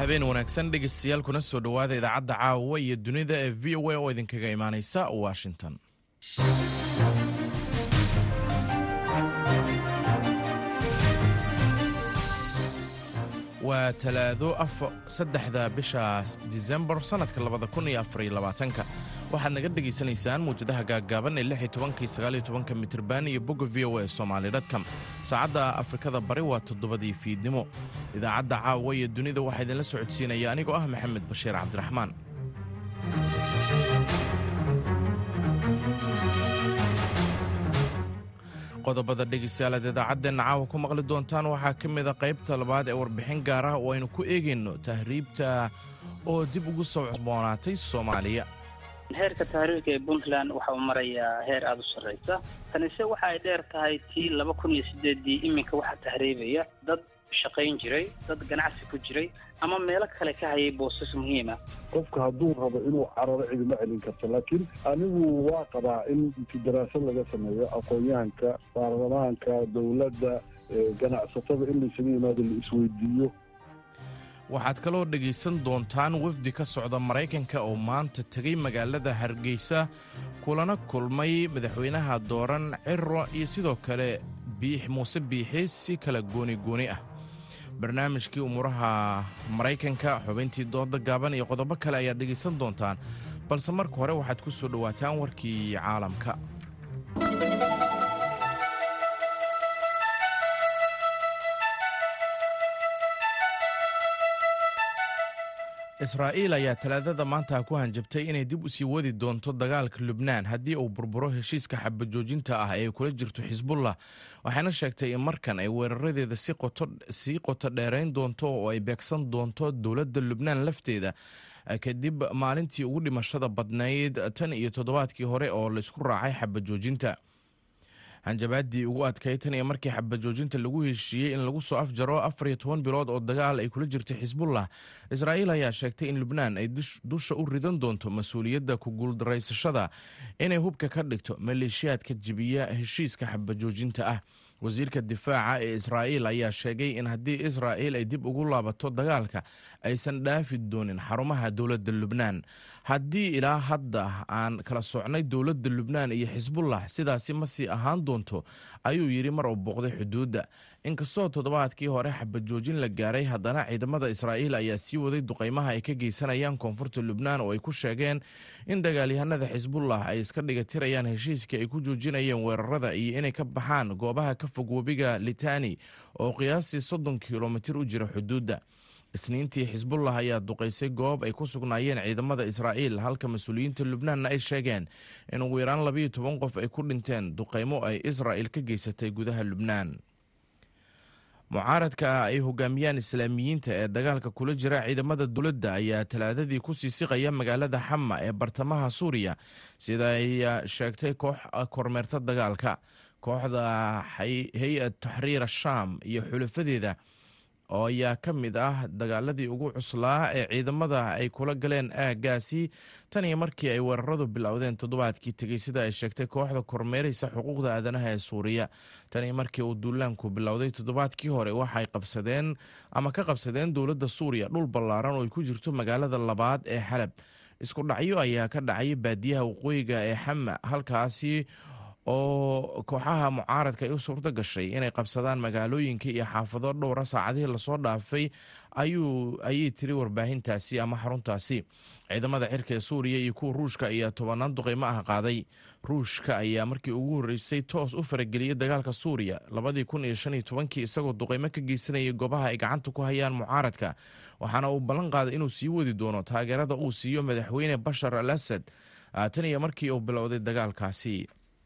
habeen wanaagsan dhegeystayaal kuna soo dhowaada idaacadda caawa iyo dunida ee v o a oo idinkaga imaaneysa washington waa talaado saddexda bisha disembar sannadka labada kun iyo afariyo labaatanka waxaad naga dhegaysanaysaan muwjadaha gaaggaaban ee lix iyo tobankii sagaal iyo tobanka mitirban iyo bogga v o a somaali dotcom saacadda afrikada bari waa toddobadii fiidnimo idaacadda caawa iyo dunida waxaa idinla socodsiinaya anigoo ah maxamed bashiir cabdiraxmaan qodobada dhegeystayaalaad idaacadeenna caawa ku maqli doontaan waxaa ka mid a qaybta labaad ee warbixin gaar ah oo aynu ku eegayno tahriibta oo dib ugu soo cusboonaatay soomaaliya heerka tahriirka ee puntland waxa uu marayaa heer aada u sarraysa tanise waxa ay dheer tahay tii laba kun iyo sideedii iminka waxaa tahriibaya dad shaqayn jiray dad ganacsi ku jiray ama meelo kale ka hayay boosas muhiima qofka hadduu rabo inuu cararo cidima celin karto laakiin anigu waa qabaa in inti daraasad laga sameeyo aqoon-yahanka baarlamaanka dowladda ganacsatada in laysaga yimaado la isweydiiyo waxaad kaloo dhegaysan doontaan wafdi ka socda maraykanka oo maanta tegay magaalada hargeysa kulana kulmay madaxweynaha dooran ciro iyo sidoo kale biix muuse biixi si kala gooni gooni ah barnaamijkii umuuraha maraykanka xubayntii dooda gaaban iyo qodobo kale ayaad dhegaysan doontaan balse marka hore waxaad ku soo dhowaataan warkii caalamka israa'iil ayaa talaadada maanta ku hanjabtay inay dib u sii wadi doonto dagaalka lubnaan haddii uu burburo heshiiska xabajoojinta ah ee kula jirto xisbullah waxayna sheegtay in markan ay weeraradeeda sii qoto dheerayn doonto oo ay beegsan doonto dowladda lubnaan lafteeda kadib maalintii ugu dhimashada badnayd tan iyo toddobaadkii hore oo laysku raacay xabajoojinta hanjabaadii ugu adkay tan iyo markii xabajoojinta lagu heshiiyey in lagu soo afjaro afar iyo toban bilood oo dagaal ay kula jirtay xisbullah israa'iil ayaa sheegtay in lubnaan ay dusha u ridan doonto mas-uuliyadda ku guuldaraysashada inay hubka ka dhigto maleeshiyaadka jibiya heshiiska xabajoojinta ah wasiirka difaaca ee israa'iil ayaa sheegay in haddii israa'iil ay dib ugu laabato dagaalka aysan dhaafi doonin xarumaha dowladda lubnaan haddii ilaa hadda aan kala socnay dowladda lubnaan iyo xisbullah sidaasi ma sii ahaan doonto ayuu yidhi mar uu booqday xuduudda inkastoo toddobaadkii hore xabajoojin la gaaray haddana ciidamada israa'iil ayaa sii waday duqaymaha ay ka geysanayaan koonfurta lubnaan oo ay ku sheegeen in dagaalyahanada xisbullah ay iska dhigatirayaan heshiiskii ay ku joojinayeen weerarada iyo inay ka baxaan goobaha ka fog webiga litani oo qiyaastii soddon kilomitir u jira xuduudda isniintii xisbullah ayaa duqaysay goob ay ku sugnaayeen ciidamada israa'iil halka mas-uuliyiinta lubnaanna ay sheegeen in ugu yaraan labayo toban qof ay ku dhinteen duqaymo ay israa'il ka geysatay gudaha lubnaan mucaaradka ay hogaamiyaan islaamiyiinta ee dagaalka kula jira ciidamada dowladda ayaa talaadadii ku sii siqaya magaalada xama ee bartamaha suuriya sida ay sheegtay koox kormeerta dagaalka kooxda hay-ad taxriir ashaam iyo xulafadeeda oo ayaa ka mid ah dagaaladii ugu cuslaa ee ciidamada ay kula galeen aaggaasi tan iyo markii ay weeraradu bilowdeen toddobaadkii tegey sida ay sheegtay kooxda kormeeraysa xuquuqda aadanaha ee suuriya tan iyo markii uu duulaanku bilowday toddobaadkii hore waxay qabsadeen ama ka qabsadeen dowladda suuriya dhul ballaaran oo ay ku jirto magaalada labaad ee xalab isku dhacyo ayaa ka dhacay baadiyaha waqooyiga ee xama halkaasi oo kooxaha mucaaradka ay u suurto gashay inay qabsadaan magaalooyinka iyo xaafado dhowra saacadihii lasoo dhaafay ayay tiri warbaahintaasi ama xaruntaasi ciidamada cirka ee suuriya iyo kuwa ruushka ayaa tobanaan duqaymo ah qaaday ruushka ayaa markii ugu horreysay toos u farageliyey dagaalka suuriya labadii kun iyo shan iyo tobankii isagoo duqaymo ka geysanayay goobaha ay gacanta ku hayaan mucaaradka waxaana uu ballan qaaday inuu sii wadi doono taageerada uu siiyo madaxweyne bashar al asad tan iyo markii uu bilowday dagaalkaasi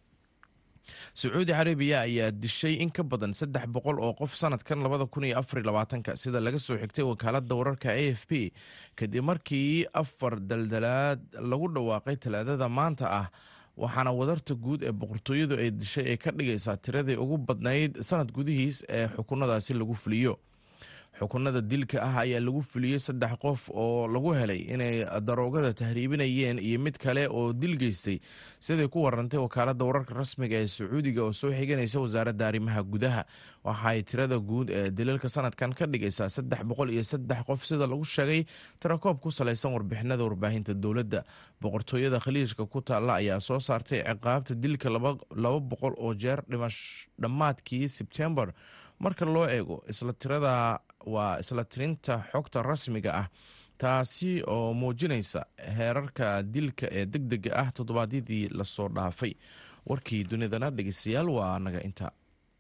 sacuudi carabiya ayaa dishay in ka badan saddex boqol oo qof sanadkan labada kun iyo afar labaatanka sida laga soo xigtay wakaaladda wararka a f p kadib markii afar daldalaad lagu dhawaaqay talaadada maanta ah waxaana wadarta guud ee boqortooyadu ay dishay ay ka dhigaysaa tiradii ugu badnayd sanad gudihiis ee xukunadaasi lagu fuliyo xukunada dilka ah ayaa lagu fuliyey saddex qof oo lagu helay inay daroogada tahriibinayeen iyo mid kale oo dil geystay siday ku warantay wakaalada wararka rasmiga ee sacuudiga oo soo xiganaysa wasaaradda arrimaha gudaha waxaay tirada guud ee dilalka sanadkan ka dhigaysaa saddex boqol iyo saddex qof sida lagu sheegay tirakoob ku salaysan warbixinada warbaahinta dowladda boqortooyada khaliijka ku taalla ayaa soo saartay ciqaabta dilka laba boqol oo jeer dhammaadkii sebtembar marka loo eego isla tirada waa isla tirinta xogta rasmiga ah taasi oo muujinaysa heerarka dilka ee deg dega ah toddobaadyadii lasoo dhaafay warkii dunidana dhegeystayaal waa naga inta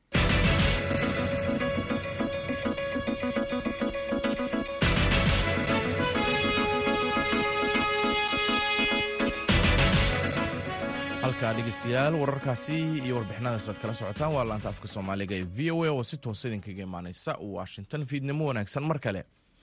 halkaa dhegeystayaal wararkaasi iyo warbixinadaas aad kala socotaan waa laanta afka soomaaliga ee v o a oo si toosa idinkaga imaaneysa washington fiidnimo wanaagsan mar kale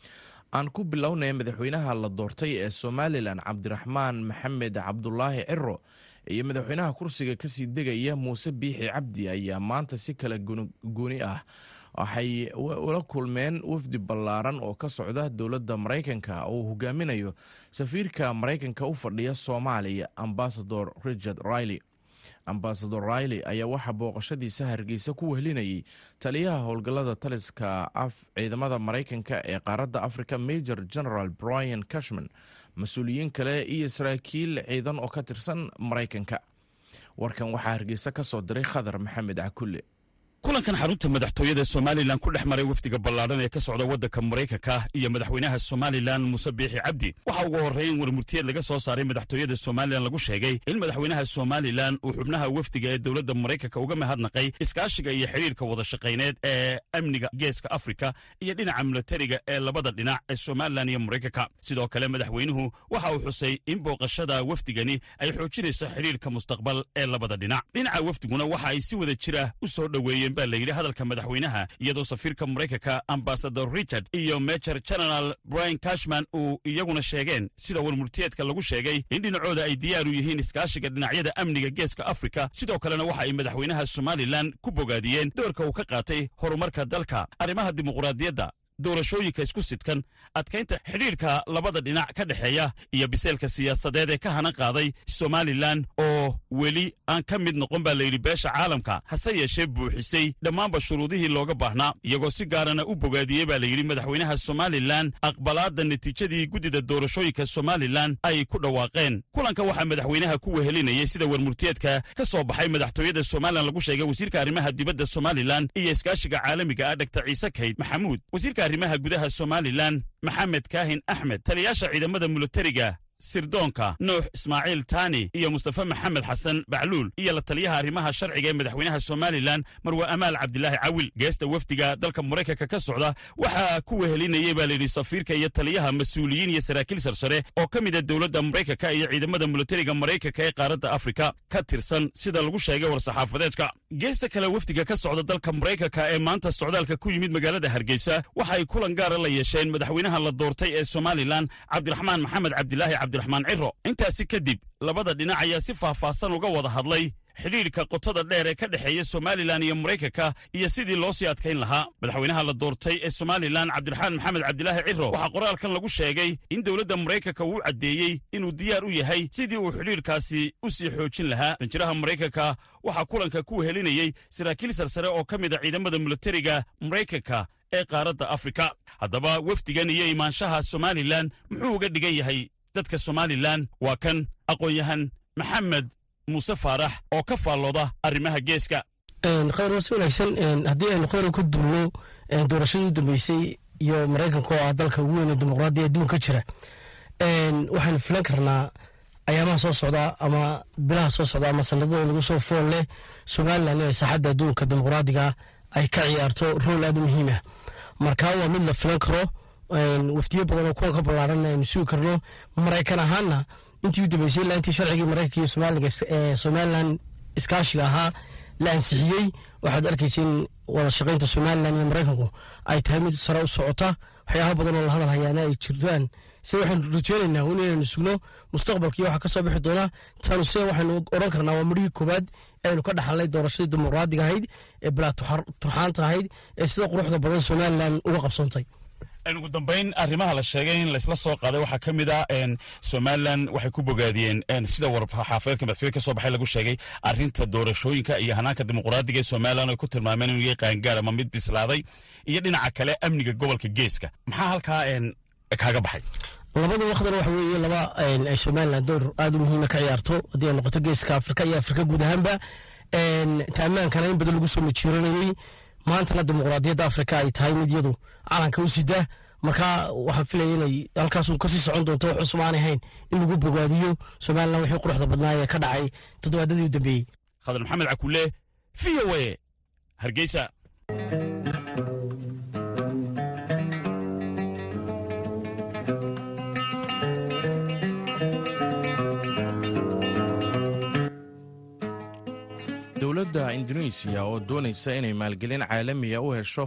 aan ku bilownay madaxweynaha la doortay ee somalilan cabdiraxmaan maxamed cabdulaahi ciro iyo madaxweynaha kursiga kasii degaya muuse biixi cabdi ayaa maanta si kala gooni ah waxay ula kulmeen wafdi ballaaran oo ka socda dowladda maraykanka oo uu hogaaminayo safiirka maraykanka u fadhiya soomaaliya ambasador richard riley ambasador riley ayaa waxaa booqashadiisa hargeysa ku wehlinayay taliyaha howlgallada taliska ciidamada maraykanka ee qaaradda africa major general brian cashman mas-uuliyiin kale iyo saraakiil ciidan oo ka tirsan maraykanka warkan waxaa hargeysa ka soo diray khadar maxamed cakulle kulankan xarunta madaxtooyada somalilan ku dhex maray wafdiga ballaadhan ee ka socda waddanka maraykanka iyo madaxweynaha somalilan muuse biixi cabdi waxaa ugu horreyn warmurtiyeed laga soo saaray madaxtooyada somalilan lagu sheegay in madaxweynaha somalilan uu xubnaha wafdiga ee dowladda maraykanka uga mahadnaqay iskaashiga iyo xidhiirka wada shaqayneed ee amniga geeska afrika iyo dhinaca milatariga ee labada dhinac ee somalilan iyo maraykanka sidoo kale madaxweynuhu waxa uu xusay in booqashada wafdigani ay xoojinayso xidhiirka mustaqbal ee labada dhinac dhinaca wafdiguna waxa ay si wada jira u soo dhoweeyeen baa layidhi hadalka madaxweynaha iyadoo safiirka maraykanka ambasador richard iyo major general brian cashman uu iyaguna sheegeen sida warmurtiyeedka lagu sheegay in dhinacooda ay diyaar u yihiin iskaashiga dhinacyada amniga geeska afrika sidoo kalena waxa ay madaxweynaha somalilan ku bogaadiyeen doorka uu ka qaatay horumarka dalka arrimaha dimuqraadiyadda doorashooyinka isku sidkan adkaynta xidhiirka labada dhinac ka dhexeeya iyo biseelka siyaasadeed ee ka hanan qaaday somalilan oo weli aan ka mid noqon baa layidhi beesha caalamka hase yeeshee buuxisay dhammaanba shuruudihii looga baahnaa iyagoo si gaarana u bogaadiyey baa layidhi madaxweynaha somalilan aqbalaadda natiijadii guddida doorashooyinka somalilan ay ku dhawaaqeen kulanka waxaa madaxweynaha ku wehelinayay sida warmurtiyeedka ka soo baxay madaxtooyada somalilan lagu sheegay wasiirka arrimaha dibadda somalilan iyo iskaashiga caalamiga ah dhaktar ciise kayd maxamuud arrimaha gudaha somalilan maxamed kaahin axmed taliyaasha ciidamada milatariga sirdoonka nuux ismaaciil taani iyo mustafe maxamed xasan bacluul iyo la taliyaha arrimaha sharciga ee madaxweynaha somalilan marwe amaal cabdilaahi cawil geesta wafdiga dalka maraykanka ka socda waxaa ku wehelinayey baa layidhi safiirka iyo taliyaha mas-uuliyiin iyo saraakiil sarsare oo ka mida dowladda maraykanka iyo ciidamada milatariga maraykanka ee qaaradda afrika ka tirsan sida lagu sheegay war-saxaafadeedka geesta kale wafdiga ka socda dalka maraykanka ee maanta socdaalka ku yimid magaalada hargeysa waxa ay kulan gaara la yeesheen madaxweynaha la doortay ee somalilan cabdiraxmaan maxamed cabdilaahi cabdiraxmaan ciro intaasi kadib labada dhinac ayaa si faahfaahsan uga wada hadlay xidhiidhka qotada dheer ee ka dhexeeya somalilan iyo maraykanka iyo sidii loo sii adkayn lahaa madaxweynaha la doortay ee somalilan cabdiraxmaan maxamed cabdilaahi ciro waxaa qoraalkan lagu sheegay in dowladda maraykanka uu caddeeyey inuu diyaar u yahay sidii uu xidhiidhkaasi u sii xoojin lahaa danjiraha maraykanka waxaa kulanka ku wehelinayey saraakiil sarsare oo ka mid a ciidamada milatariga maraykanka ee qaaradda afrika haddaba wafdigan iyo imaanshaha somalilan muxuu uga dhigan yahay dadka somalilan waa kan aqoon-yahan maxamed muuse faarax oo ka faallooda arrimaha geeska khayr was wanaagsan haddii aynu khayra ku duulno doorashadii u dambeysay iyo maraykanka oo ah dalka ugu weyn ee dimuqraadiya adduunka jira waxaynu filan karnaa ayaamaha soo socda ama bilaha soo socda ama sanadada lagu soo fool leh somalilan inay saaxadda adduunka dimuqraadiga ay ka ciyaarto rool aada u muhiim ah markaa waa mid la filan karo wafdiyo badan oo kuwa ka ballaaran aynu sugi karno maraykan ahaana intii u dambeysay ilaa intii sharcigii maraykanka iyo soomaaliga ee somalilan iskaashiga ahaa la ansixiyey waxaad arkaysa in wada shaqaynta somalilan iyo maraykanku ay tahay mid sare u socota waxyaaba badan oo la hadal hayaana ay jirtaan se waxaynu rajeynaynaa un inaynu sugno mustaqbalkii waxa ka soo bixi doonaa taanu se waxaynu odhan karnaa waa midhihii koowaad aynu ka dhaxalnay doorashadii dimuqraadiga ahayd ee bilaa turxaanta ahayd ee sida quruxda badan somalilan uga qabsoontay ugu dambeyn arrimaha la sheegay in laysla soo qaaday waxaa ka mid ah somalilan waxay ku bogaadiyeen sida warxaafadeedka madaxtooye ka soo baxay lagu sheegay arrinta doorashooyinka iyo hanaanka dimuqraadiga ee somalilan ay ku tilmaameen inuu yahay qaangaar ama mid bislaaday iyo dhinaca kale amniga gobolka geeska maxaa halkaa kaaga baxay labada waqdan waxa weeye laba ay somalilan door aada u muhiima ka ciyaarto haddii ay noqoto geeska afrika iyo afrika guud ahaanba taamaankana in badan lagu soo majiiranayey maantana dimuqraadiyadda afrika ay tahay mid yadu calanka u sida marka waxaan filaya inay halkaasun kasii socon doonto wax cusub aanay hayn in lagu bogaadiyo somalilan wixii quruxda badnaa ee ka dhacay toddobaadadii u dambeeyey khadar maxamed cakule v o a hargeysa dowladda indonesiya oo doonaysa inay maalgelin caalamiya u hesho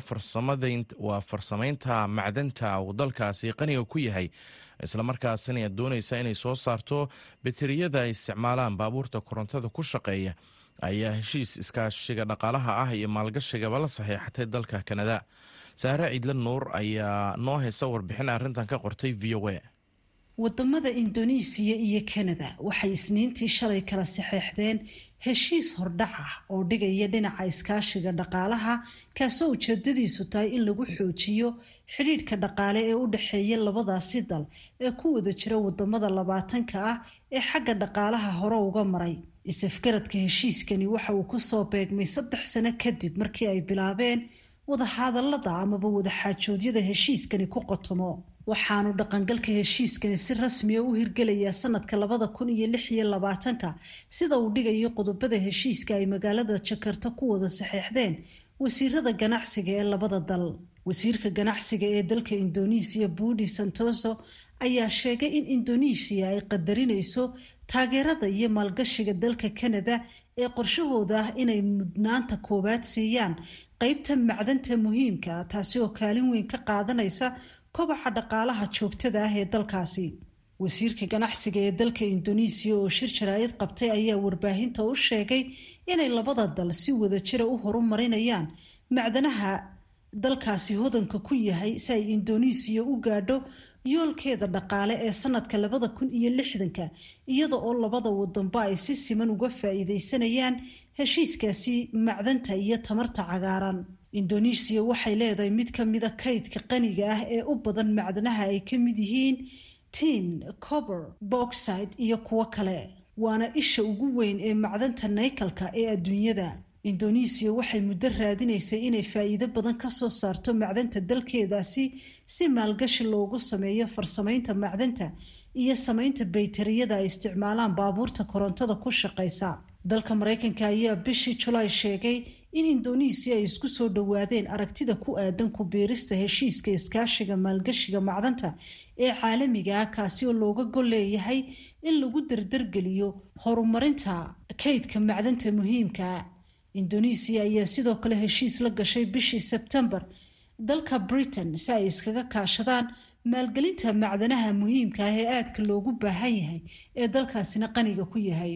waa farsamaynta macdanta uu dalkaasi qaniga ku yahay islamarkaasina doonaysa inay soo saarto bateriyada ay isticmaalaan baabuurta korontada ku shaqeeya ayaa heshiis iskaashiga dhaqaalaha ah iyo maalgashigaba la saxiixatay dalka kanada saare ciidla nuur ayaa noo heysa warbixin arrintan ka qortay v o a wadamada indonesiya iyo kanada waxay isniintii shalay kala saxeexdeen heshiis hordhac ah oo dhigaya dhinaca iskaashiga dhaqaalaha kaasoo ujeedadiisu tahay in lagu xoojiyo xidhiidhka dhaqaale ee u dhexeeya labadaasi dal ee ku wada jira wadamada labaatanka ah ee xagga dhaqaalaha hore uga maray isafgaradka heshiiskani waxa uu kusoo beegmay saddex sano kadib markii ay bilaabeen wadahadalada amaba wadaxaajoodyada heshiiskani ku qotomo waxaanu dhaqangalka heshiiskani si rasmiya u hirgelayaa sanadka labada kun iyo lix iyo labaatanka sida uu dhigayo qodobada heshiiska ay magaalada jakarta ku wada saxeexdeen wasiirada ganacsiga ee labada dal wasiirka ganacsiga ee dalka indonesiya budi santoso ayaa sheegay in indonesiya ay qadarinayso taageerada iyo maalgashiga dalka canada ee qorshahooda ah inay mudnaanta koowaad siiyaan qeybta macdanta muhiimka ah taasi oo kaalin weyn ka qaadanaysa kobaca dhaqaalaha joogtada ah ee dalkaasi wasiirka ganacsiga ee dalka indonesiya oo shir jaraa'id qabtay ayaa warbaahinta u sheegay inay labada dal si wadajira u horumarinayaan macdanaha dalkaasi hodanka ku yahay si ay indonesiya u gaadho yoolkeeda dhaqaale ee sanadka labada kun iyo lixdanka iyada oo labada wadanba ay si siman uga faa-iideysanayaan heshiiskaasi macdanta iyo tamarta cagaaran indonesiya waxay leedahay mid ka mida kaydka qaniga ah ee u badan macdanaha ay ka mid yihiin tin cober boxide iyo kuwo kale waana isha ugu weyn ee macdanta naykalka ee adduunyada indonesiya waxay muddo raadinaysay inay faa-iido badan kasoo saarto macdanta dalkeedaasi si maalgashi loogu sameeyo farsamaynta macdanta iyo samaynta baytariyada ay isticmaalaan baabuurta korontada ku shaqaysa dalka maraykanka ayaa bishii julaay sheegay in indonesiya ay isku soo dhowaadeen aragtida ku aadan ku biirista heshiiska iskaashiga maalgashiga macdanta ee caalamiga ah kaasi oo looga gol leeyahay in lagu dardargeliyo horumarinta kaydka macdanta muhiimka indonesiya ayaa sidoo kale heshiis la gashay bishii sebtembar dalka britain si ay iskaga kaashadaan maalgelinta macdanaha muhiimka ah ee aadka loogu baahan yahay ee dalkaasina qaniga ku yahay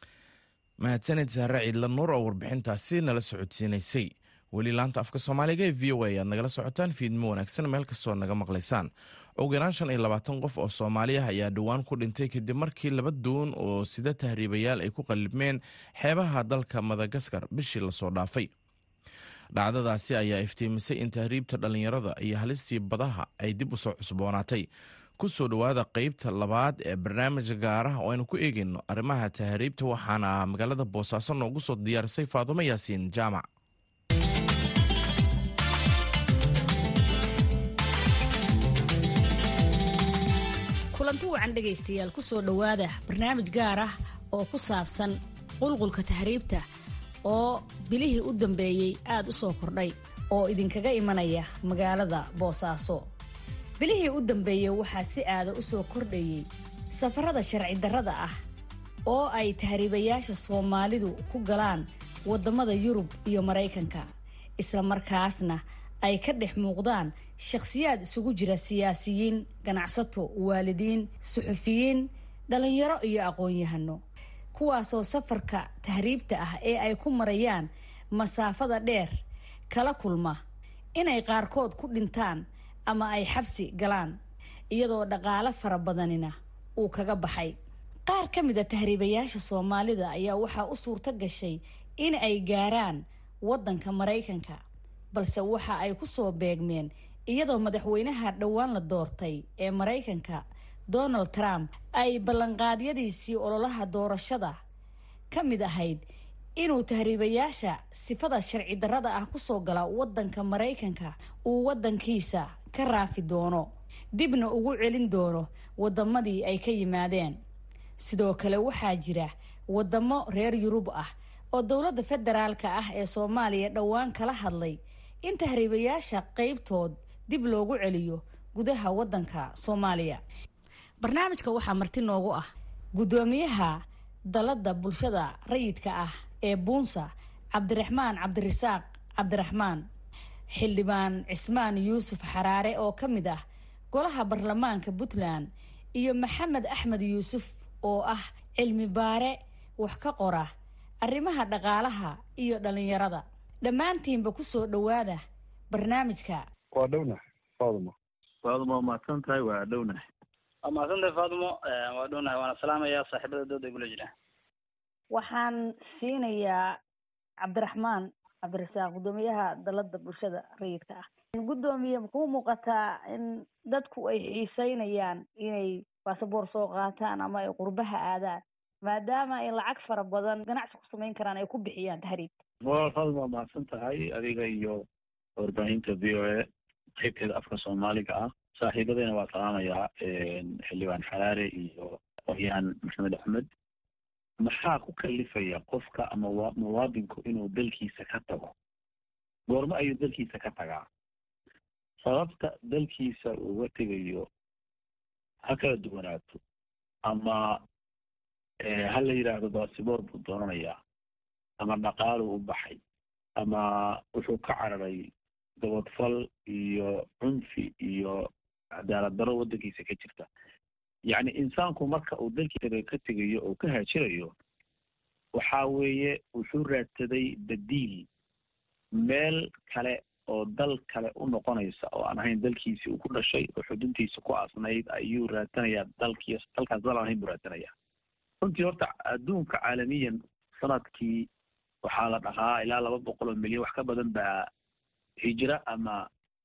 mahadsanid saare ciidla nuur oo warbixintaasi nala socodsiinaysay weli laanta afka soomaaliga ee v o a ayaad nagala socotaan fiidmo wanaagsan meel kastoo naga maqlaysaan ugu yaraan shan iyo labaatan qof oo soomaali ah ayaa dhowaan ku dhintay kadib markii laba doon oo sida tahriibayaal ay ku qallibmeen xeebaha dalka madagaskar bishii lasoo dhaafay dhacdadaasi ayaa iftiimisay in tahriibta dhallinyarada iyo halistii badaha ay dib usoo cusboonaatay kusoo dhowaada qeybta labaad ee barnaamij gaaraha oo aynu ku eegeyno arrimaha tahriibta waxaana magaalada boosaaso noogu soo diyaarisay faadumo yaasiin jaamac kulanti wacan dhegaystayaal kusoo dhowaada barnaamij gaar ah oo ku saabsan qulqulka tahriibta oo bilihii u dambeeyey aada u soo kordhay oo idinkaga imanaya magaalada boosaaso bilihii u dambeeyey waxaa si aada u soo kordhayey safarada sharci darrada ah oo ay tahriibayaasha soomaalidu ku galaan waddamada yurub iyo maraykanka isla markaasna ay ka dhex muuqdaan shakhsiyaad isugu jira siyaasiyiin ganacsato waalidiin suxufiyiin dhalinyaro iyo aqoon-yahano kuwaasoo safarka tahriibta ah ee ay ku marayaan masaafada dheer kala kulma inay qaarkood ku dhintaan ama ay xabsi galaan iyadoo dhaqaale fara badanina uu kaga baxay qaar ka mid a tahriibayaasha soomaalida ayaa waxaa u suurto gashay in ay gaaraan waddanka maraykanka balse waxa ay ku soo beegmeen iyadoo madaxweynaha dhowaan la doortay ee maraykanka donald trump ay ballanqaadyadiisii ololaha doorashada ka mid ahayd inuu tahriibayaasha sifada sharci darrada ah kusoo gala waddanka maraykanka uu waddankiisa ka raafi doono dibna ugu celin doono waddamadii ay ka yimaadeen sidoo kale waxaa jira waddamo reer yurub ah oo dowladda federaalka ah ee soomaaliya dhowaan kala hadlay in tahriibayaasha qeybtood dib loogu celiyo gudaha waddanka soomaaliya barnaamijka waxaa marti noogu ah guddoomiyaha dalladda bulshada rayidka ah ee buunsa cabdiraxmaan cabdirasaaq cabdiraxmaan xildhibaan cismaan yuusuf xaraare oo ka mid ah golaha baarlamaanka puntland iyo maxamed axmed yuusuf oo ah cilmi baare wax ka qora arrimaha dhaqaalaha iyo dhalinyarada dhammaantiinba ku soo dhowaada barnaamijka waa dhownahay faaduma faaduma waa mahadsan tahay waa dhownahay waa mahadsantahay faadimo waa dhownahay waana salaamayaa saaxiibada dooda igula jira waxaan siinayaa cabdiraxmaan cabdirasaaq guddoomiyaha dalada bulshada rayidka ah guddoomiye makuu muuqataa in dadku ay xiiseynayaan inay basaboor soo qaataan ama ay qurbaha aadaan maadaama ay lacag fara badan ganacsi ku samayn karaan ay ku bixiyaan tahriibta waa faaduma waa mahadsan tahay adiga iyo warbaahinta v o a qaybteeda afka soomaaliga ah saaxiibadeyna waa salaamayaa xildhibaan xaraare iyo qoryaan maxamed axmed maxaa ku kalifaya qofka ama muwaadinku inuu dalkiisa ka tago goormo ayuu dalkiisa ka tagaa sababta dalkiisa uga tegayo ha kala duwanaato ama ha la yidhaahdo baasiboor buu doonanayaa ama dhaqaalu u baxay ama wuxuu ka cararay gabadfal iyo cunfi iyo cadaalad daro waddankiisa ka jirta yacni insaanku marka uu dalkiisa ka tegayo oo ka haajirayo waxa weeye wuxuu raadsaday badiil meel kale oo dal kale u noqonaysa oo aan ahayn dalkiisi uu ku dhashay oo xuduntiisa ku asnayd ayuu raadsanayaa dalkii dalkaas dal aan ahayn buu raadsanayaa runtii horta adduunka caalamiyan sanadkii waxaa la dhahaa ilaa laba boqol oo milyan wax ka badan baa hijra ama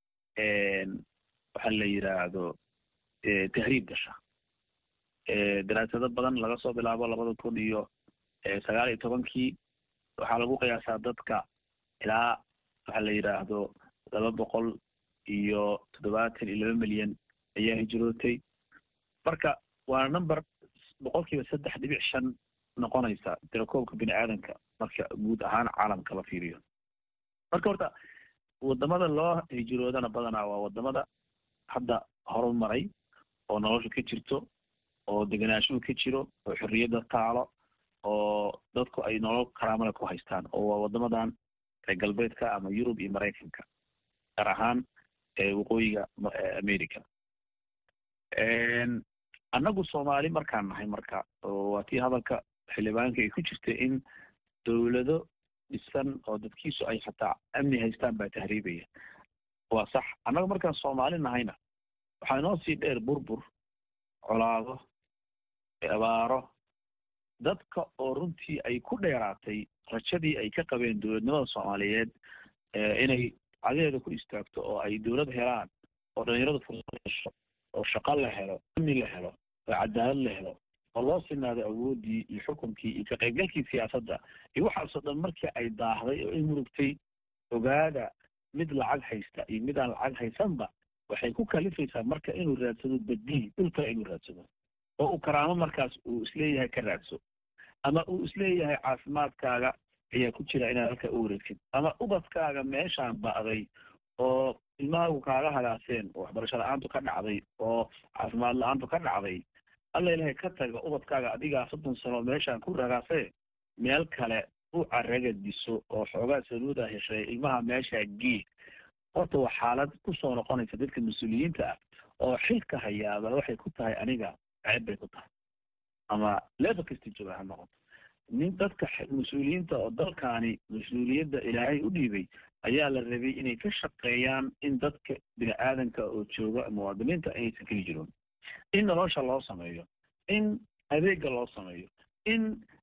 waxa la yidhaahdo tahriib gasha daraasado badan laga soo bilaabo labada kun iyo sagaal iyo tobankii waxaa lagu qiyaasaa dadka ilaa waxa la yidhaahdo laba boqol iyo toddobaatan iyo laba milyan ayaa hijrootay marka waa number boqolkiiba saddex dhibic shan noqonaysa tirakoobka bini aadanka marka guud ahaan caalamka la fiiriyo marka horta wadamada loo hijroodana badanaa waa wadamada hadda horumaray oo nolosha ka jirto oo deganaashuhu ka jiro oo xorriyadda taalo oo dadku ay nolol karaamada ku haystaan oo waa wadamadan reer galbeedka ama yurub iyo maraykanka gaar ahaan waqooyiga america annagu soomaali markaan nahay marka oo waa tii hadalka xildhibaanka ay ku jirta in dowlado dhisan oo dadkiisu ay xataa amni haystaan baa tahriibaya waa sax annaga markaan soomaali nahayna waxaa inoo sii dheer burbur colaado abaaro dadka oo runtii ay ku dheeraatay rajadii ay ka qabeen dowladnimada soomaaliyeed inay cadeeda ku istaagto oo ay dowlad helaan oo dhalinyaradu fursad hesho oo shaqo la helo amni la helo oo cadaalad la helo oo loo sinaado awooddii iyo xukunkii iyo ka qaybgalkii siyaasadda iyo waxaasoo dhan markii ay daahday oo ay murugtay ogaada mid lacag haysta iyo mid aan lacag haysanba waxay ku kalifaysaa marka inuu raadsado badiil dhul kale inuu raadsado oo uu karaamo markaas uu isleeyahay ka raadso ama uu isleeyahay caafimaadkaaga ayaa ku jira inaad halka u wareegtid ama ubadkaaga meeshaan ba'day oo ilmahaagu kaaga hagaaseen oo waxbarasho la-aantu ka dhacday oo caafimaad la-aantu ka dhacday alla ilahay ka taga ubadkaaga adigaa soddon sano meeshaan ku ragaasee meel kale u caraga diso oo xoogaa saluuda heshay ilmaha meeshaa gee horta waa xaalad kusoo noqonaysa dadka mas-uuliyiinta ah oo xilka hayaaba waxay ku tahay aniga ceeb bay ku tahay ama level kasta jooga ha noqoto nin dadka mas-uuliyiinta oo dalkaani mas-uuliyadda ilaahay u dhiibay ayaa la rabay inay ka shaqeeyaan in dadka bini aadanka oo jooga muwaadiniinta aysan keli jiroon in nolosha loo sameeyo in adeega loo sameeyo in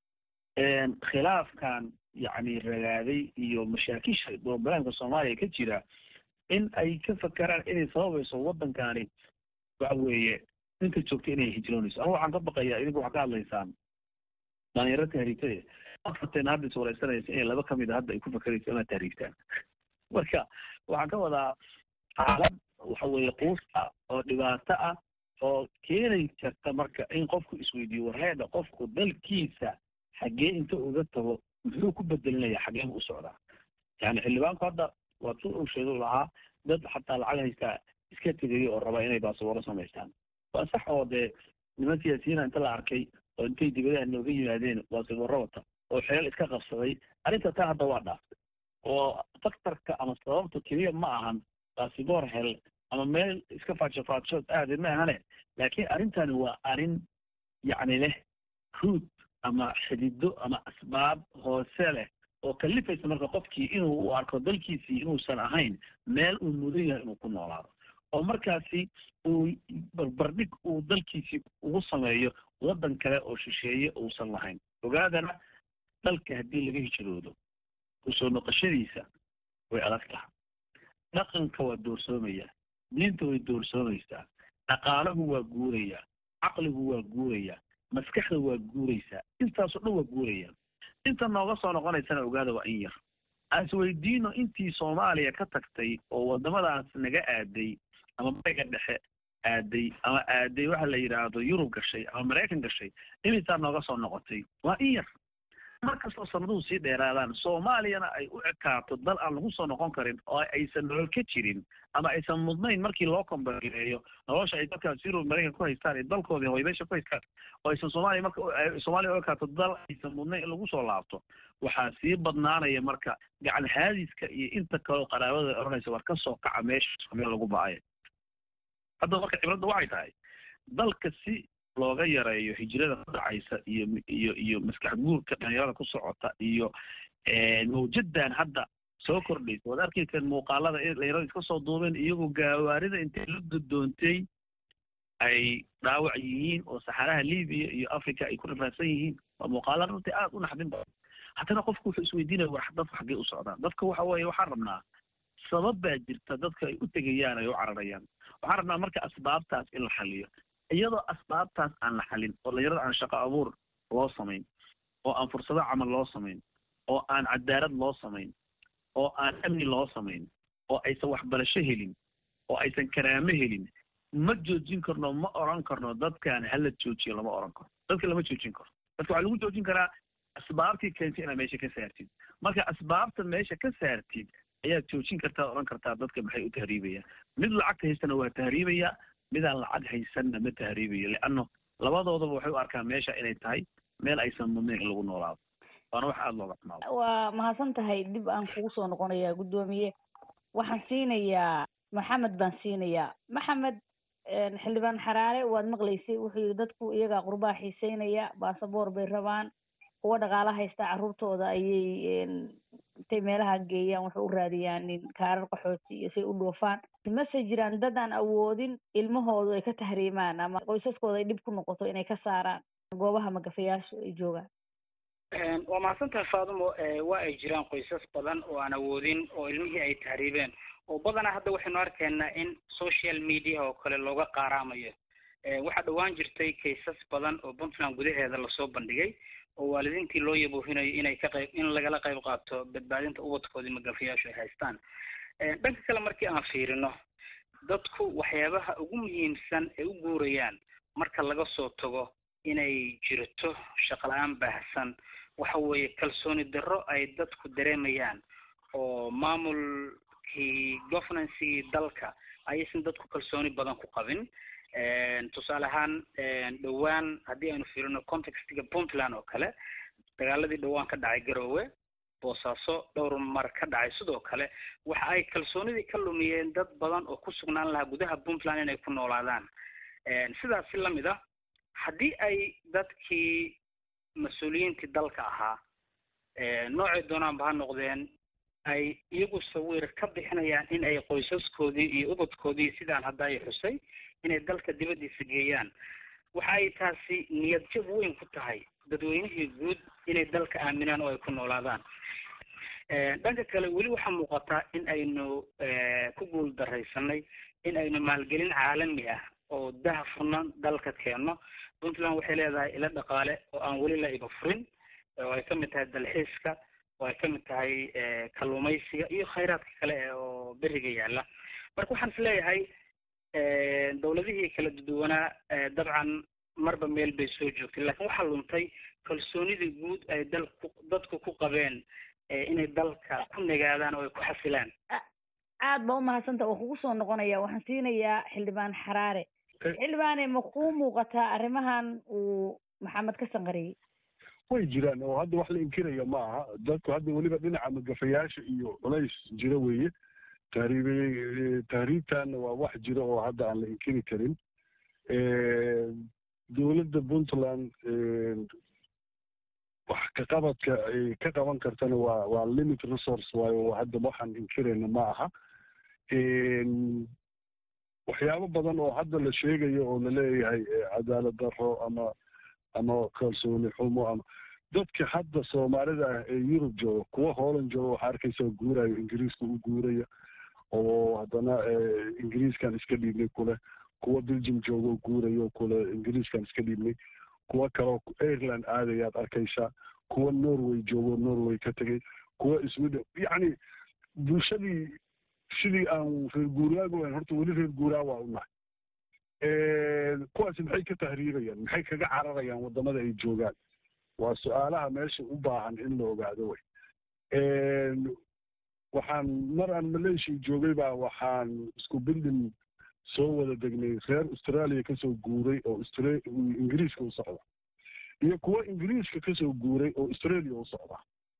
khilaafkan yacni ragaaday iyo mashaakisha broblemka soomaaliya ka jira in ay ka fakeraan inay sababayso waddankani waxa weeye ninka joogta inay hijroonayso ama waxaan ka baqayaa idinku waxaa ka hadlaysaan dhalinyaro tahriibtade afarteen hadda is wareysanaysa inay laba kamid a hadda ay ku fakerayso inaad tahriibtaan marka waxaan ka wadaa xaalad waxa weeye quusta oo dhibaato ah oo keeni karta marka in qofku isweydiiyo warheeda qofku dalkiisa xaggee inta uga tago muxuu ku bedelinaya xaggee bu u socdaa yani xildhibaanku hadda waa tu uu sheegu lahaa dad xataa lacag haystaa iska tegaya oo raba inay baasaboro samaystaan waa sax oo dee niman siyaasiyiina inta la arkay oo intay dibadaha nooga yimaadeen baasaboro wata oo xeel iska qabsaday arrinta taa hadda waa dhaaftay oo faktarka ama sababta keliya ma ahan baasiboor hel ama meel iska faajo faajood aade ma ahane laakiin arrintani waa arrin yacni leh ruud ama xidido ama asbaab hoose leh oo kalifaysa marka qofkii inuu u arko dalkiisii inuusan ahayn meel uu mudan yahay inuu ku noolaado oo markaasi uu barbardhig uu dalkiisii ugu sameeyo waddan kale oo shisheeye uusan lahayn ogaadana dalka haddii laga hijroodo kusoo noqoshadiisa way adag taha dhaqanka waa doorsoomaya diinta way doorsoomaysaa dhaqaalahu waa guuraya caqligu waa guuraya maskaxda waa guuraysaa intaasoo dhan waa guuraya inta nooga soo noqonaysana ogaada waa in yar aan isweydiino intii soomaaliya ka tagtay oo wadamadaas naga aaday ama bariga dhexe aaday ama aaday waxa la yidhaahdo yurub gashay ama maraykan gashay imisaa nooga soo noqotay waa in yar markastoo sanaduhu sii dheeraadaan soomaaliyana ay u ekaato dal aan lagu soo noqon karin oo aysan nolol ka jirin ama aysan mudnayn markii loo kombareeyo nolosha ay dadkaas yurub maraykan ku haystaan ee dalkoodii hoybeesha ku haystaan oo aysan soomaaliya marka soomaaliya u ekaato dal aysan mudnayn in lagu soo laabto waxaa sii badnaanaya marka gacan haadiska iyo inta kaleo qaraabada odhanaysa war ka soo kaca meesha meel lagu ba-ayo hadda marka cibradda waxay tahay dalka si looga yareeyo hijrada ku dhacaysa iyo iyo iyo maskax guurka dhalinyarada ku socota iyo mawjadan hadda soo kordhaysa waad arkayseen muuqaalada dhalinyarada iska soo duubeen iyagoo gaawaarida intay la dodoontay ay dhaawac yihiin oo saxaraha libiya iyo africa ay ku rafaadsan yihiin waa muuqaala runtii aada u naxdin badan haddana qofku wuxuu isweydiinaya war dadku xaggee u socdaan dadka waxa weeye waxaan rabnaa sabab baa jirta dadka ay u tegayaan ay u cararayaan waxaan rabnaa marka asbaabtaas in la xaliyo iyadoo asbaabtaas aan la xalin oo dhalinyarada aan shaqo abuur loo samayn oo aan fursado camal loo samayn oo aan cadaalad loo samayn oo aan amni loo samayn oo aysan waxbarasho helin oo aysan karaamo helin ma joojin karno ma oran karno dadkan hala joojiyo lama oran karo dadka lama joojin karo dadka waxaa lagu joojin karaa asbaabtii keentay inaad meesha ka saartid marka asbaabta meesha ka saartid ayaad joojin kartaa oran kartaa dadka maxay u tahriibayaan mid lacagta haystana waa tahriibaya midaan lacag haysanna ma tahriibayo leanno labadoodaba waxay u arkaan meesha inay tahay meel aysan mudnayn in lagu noolaado waana wax aada looga xumaado waa mahadsan tahay dib aan kugu soo noqonayaa guddoomiye waxaan siinayaa maxamed baan siinayaa maxamed xildhibaan xaraare waad maqlaysay wuxuu yidhi dadku iyagaa qurbaa xiiseynaya baasaboor bay rabaan kuwa dhaqaala haysta carruurtooda ayay intay meelaha geeyaan waxay u raadiyaan kaarar qaxooti iyo say u dhoofaan mase jiraan dad aan awoodin ilmahoodu ay ka tahriimaan ama qoysaskooda ay dhib ku noqoto inay ka saaraan goobaha magafayaashu ay joogaan waa mahadsantahay faadumo waa ay jiraan qoysas badan oo aan awoodin oo ilmihii ay tahriibeen oo badanaa hadda waxaynu arkaynaa in social media oo kale looga qaaraamayo waxaa dhowaan jirtay kaysas badan oo puntland gudaheeda lasoo bandhigay oo waalidiintii loo yaboohinayo inay ka qayb in lagala qayb qaato badbaadinta ubadkoodii magafayaashu ay haystaan dhanka kale markii aan fiirino dadku waxyaabaha ugu muhiimsan ay u guurayaan marka laga soo tago inay jirto shaqo la-aan baahsan waxa weeye kalsooni darro ay dadku dareemayaan oo maamulkii governancygii dalka ayaysan dadku kalsooni badan ku qabin tusaale ahaan dhowaan haddii aynu fiirino contextiga puntland oo kale dagaaladii dhowaan ka dhacay garoowe boosaaso dhowr mar ka dhacay sidoo kale waxa ay kalsoonidii ka lumiyeen dad badan oo ku sugnaan lahaa gudaha puntland inay ku noolaadaan sidaasi lamid ah haddii ay dadkii mas-uuliyiintii dalka ahaa noocay doonaanba ha noqdeen ay iyagu sawir ka bixinayaan in ay qoysaskoodii iyo ubadkoodii sidaan hadda ay xusay inay dalka dibaddiisa geeyaan waxa ay taasi niyad jab weyn ku tahay dadweynihii guud inay dalka aaminaan oo ay ku noolaadaan dhanka kale weli waxaa muuqataa in aynu ku guul daraysanay in aynu maalgelin caalami ah oo daha furnan dalka keenno puntland waxay leedahay ilo dhaqaale oo aan weli la iba furin oo ay kamid tahay dalxiiska oo ay kamid tahay kalluumaysiga iyo khayraadka kale oo beriga yaala marka waxaan is leeyahay dawladihii kala duwanaa dabcan marba meel bay soo joogtay laakiin waxaa luntay kalsoonidii guud ay dalku dadku ku qabeen inay dalka ku nagaadaan oo ay ku xasilaan aad ba umahadsanta waa kugu soo noqonaya waxaan siinayaa xildhibaan xaraare xildhibaane ma kuu muuqataa arrimahan uu maxamed ka sanqariyey way jiraan oo hadda wax la inkiraya ma aha dadku hadda weliba dhinaca magafayaasha iyo culays jiro weeye tahriib tahriibtanna waa wax jiro oo hadda aan la inkiri karin dowladda puntland wax ka qabadka ay ka qaban kartana waa waa limit resource waayo hadda waxaan inkirayna ma aha waxyaabo badan oo hadda la sheegayo oo laleeyahay cadaalad darro ama ama kalsooni xumo ama dadka hadda soomaalida ah ee yurub jooga kuwa hooland jooga waxaa arkaysa guurayo ingiriiska u guuraya oo haddana ingiriiskan iska dhiibnay kule kuwa belgium jooga oo guurayo kule ingiriiskan iska dhiibnay kuwa kaleo ireland aadayaad arkaysaa kuwa norway joogo norway ka tegay kuwa sweden yacni bulshadii sidii aan reer guuraaga wayn horta weli reer guuraa waa u nahay kuwaasi maxay ka tahriibayaan maxay kaga cararayaan waddamada ay joogaan waa su-aalaha meesha u baahan in la ogaado wey waxaan mar aan malaysia joogay baa waxaan isku bildin soo wada degnay reer australia kasoo guuray oo ingiriiska u socda iyo kuwa ingiriiska kasoo guuray oo australia u socda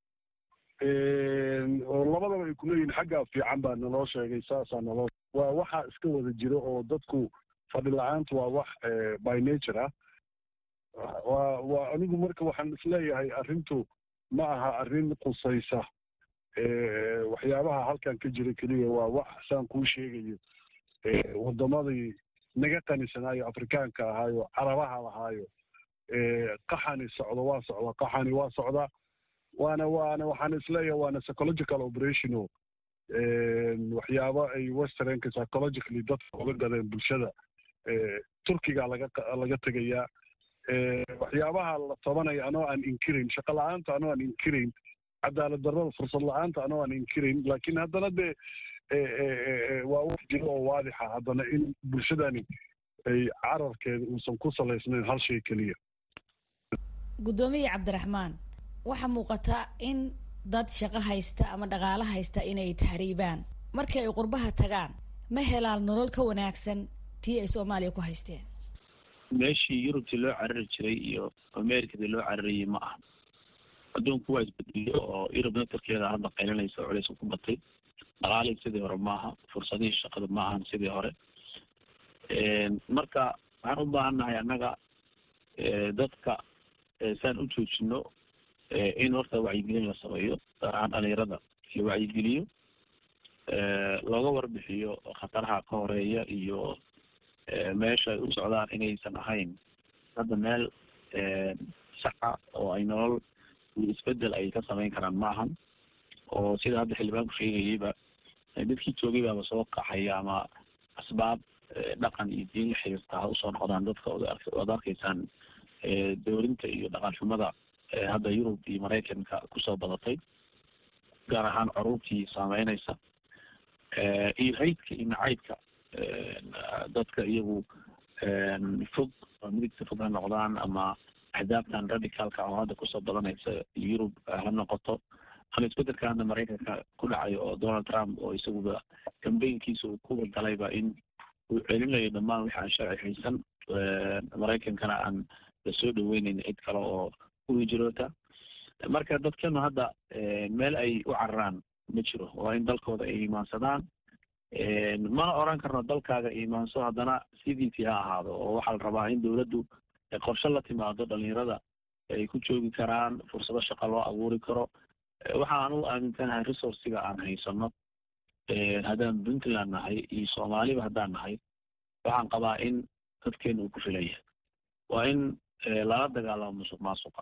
oo labadaba ay kuleeyihin xaggaa fiican baa naloo sheegay saasaa naloo waa waxaa iska wada jiro oo dadku fadhi la-aanta waa wax by nature ah waa waa anigu marka waxaan isleeyahay arrintu ma aha arrin qusaysa waxyaabaha halkan ka jira keliya waa wax saan kuu sheegayo waddamadii naga qanisanaayo afrikaanka ahaayo carabaha lahaayo qaxani socdo waa socda qaxani waa socda waana waana waxaan isleeyahay waana psychological operation o waxyaabo ay westernka psychologically dadka uga gadeen bulshada turkiga laga laga tegayaa waxyaabaha la tabanaya anoo aan inkirayn shaqo la-aanta anoo aan inkirayn cadaalad darrada fursad la-aanta anoo aan inkirayn laakiin haddana dee waa wax jiro oo waadixa haddana in bulshadani ay cararkeeda uusan ku salaysnayn hal shay keliya guddoomiye cabdiraxmaan waxaa muuqata in dad shaqo haysta ama dhaqaalo haysta inay tahriibaan markii ay qurbaha tagaan ma helaan nolol ka wanaagsan tii ay soomaaliya ku haysteen meeshii yurubtii loo carari jiray iyo americadii loo cararayay ma aha adduunku waa isbedeliyo oo yurub naftarkeeda hadda qaylinaysa oo culays ku batay dhaqaalii sidii hore maaha fursadihii shaqada ma ahan sidii hore marka waxaan u baahannahay annaga dadka saan u joojino in horta wacyigelin la sameeyo gaar ahaan dhalinyarada la wacyigeliyo looga warbixiyo khataraha ka horeeya iyo meesha ay u socdaan inaysan ahayn hadda meel saxa oo ay nolol iyo isbedel ay ka samayn karaan ma ahan oo sida hadda xildhibaanku sheegayeyba dadkii joogay baaba soo qaxaya ama asbaab dhaqan iyo diin la xiriirta ha usoo noqdaan dadka oad arkaysaan dowlinta iyo dhaqan xumada hadda yurub iyo maraykanka kusoo badatay gaar ahaan caruurtii saameynaysa iyo haydka iyo nacaybka dadka iyagu fog oo midigta fog ha noqdaan ama axdaabtan radicalka oo hadda kusoo badanaysa yurub ha noqoto ama isbedelka hadda maraykanka ku dhacayo oo donald trump oo isaguba cambaynkiisa uu kuwa galayba in uu celinayo dhammaan wixi aan sharci haysan maraykankana aan lasoo dhaweyneyn cid kale oo u hijroota marka dadkanu hadda meel ay u cararaan ma jiro waa in dalkooda ay imaansadaan mana oran karno dalkaaga imaanso haddana sidiisii ha ahaado oo waxaa la rabaa in dowladdu qorshe la timaado dhalinyarada ay ku joogi karaan fursado shaqa loo abuuri karo waxaan u aaminsanahay resourciga aan haysano haddaan puntland nahay iyo soomaaliba haddaan nahay waxaan qabaa in dadkeena uu ku filan yahay waa in lala dagaalamo musuq maasuqa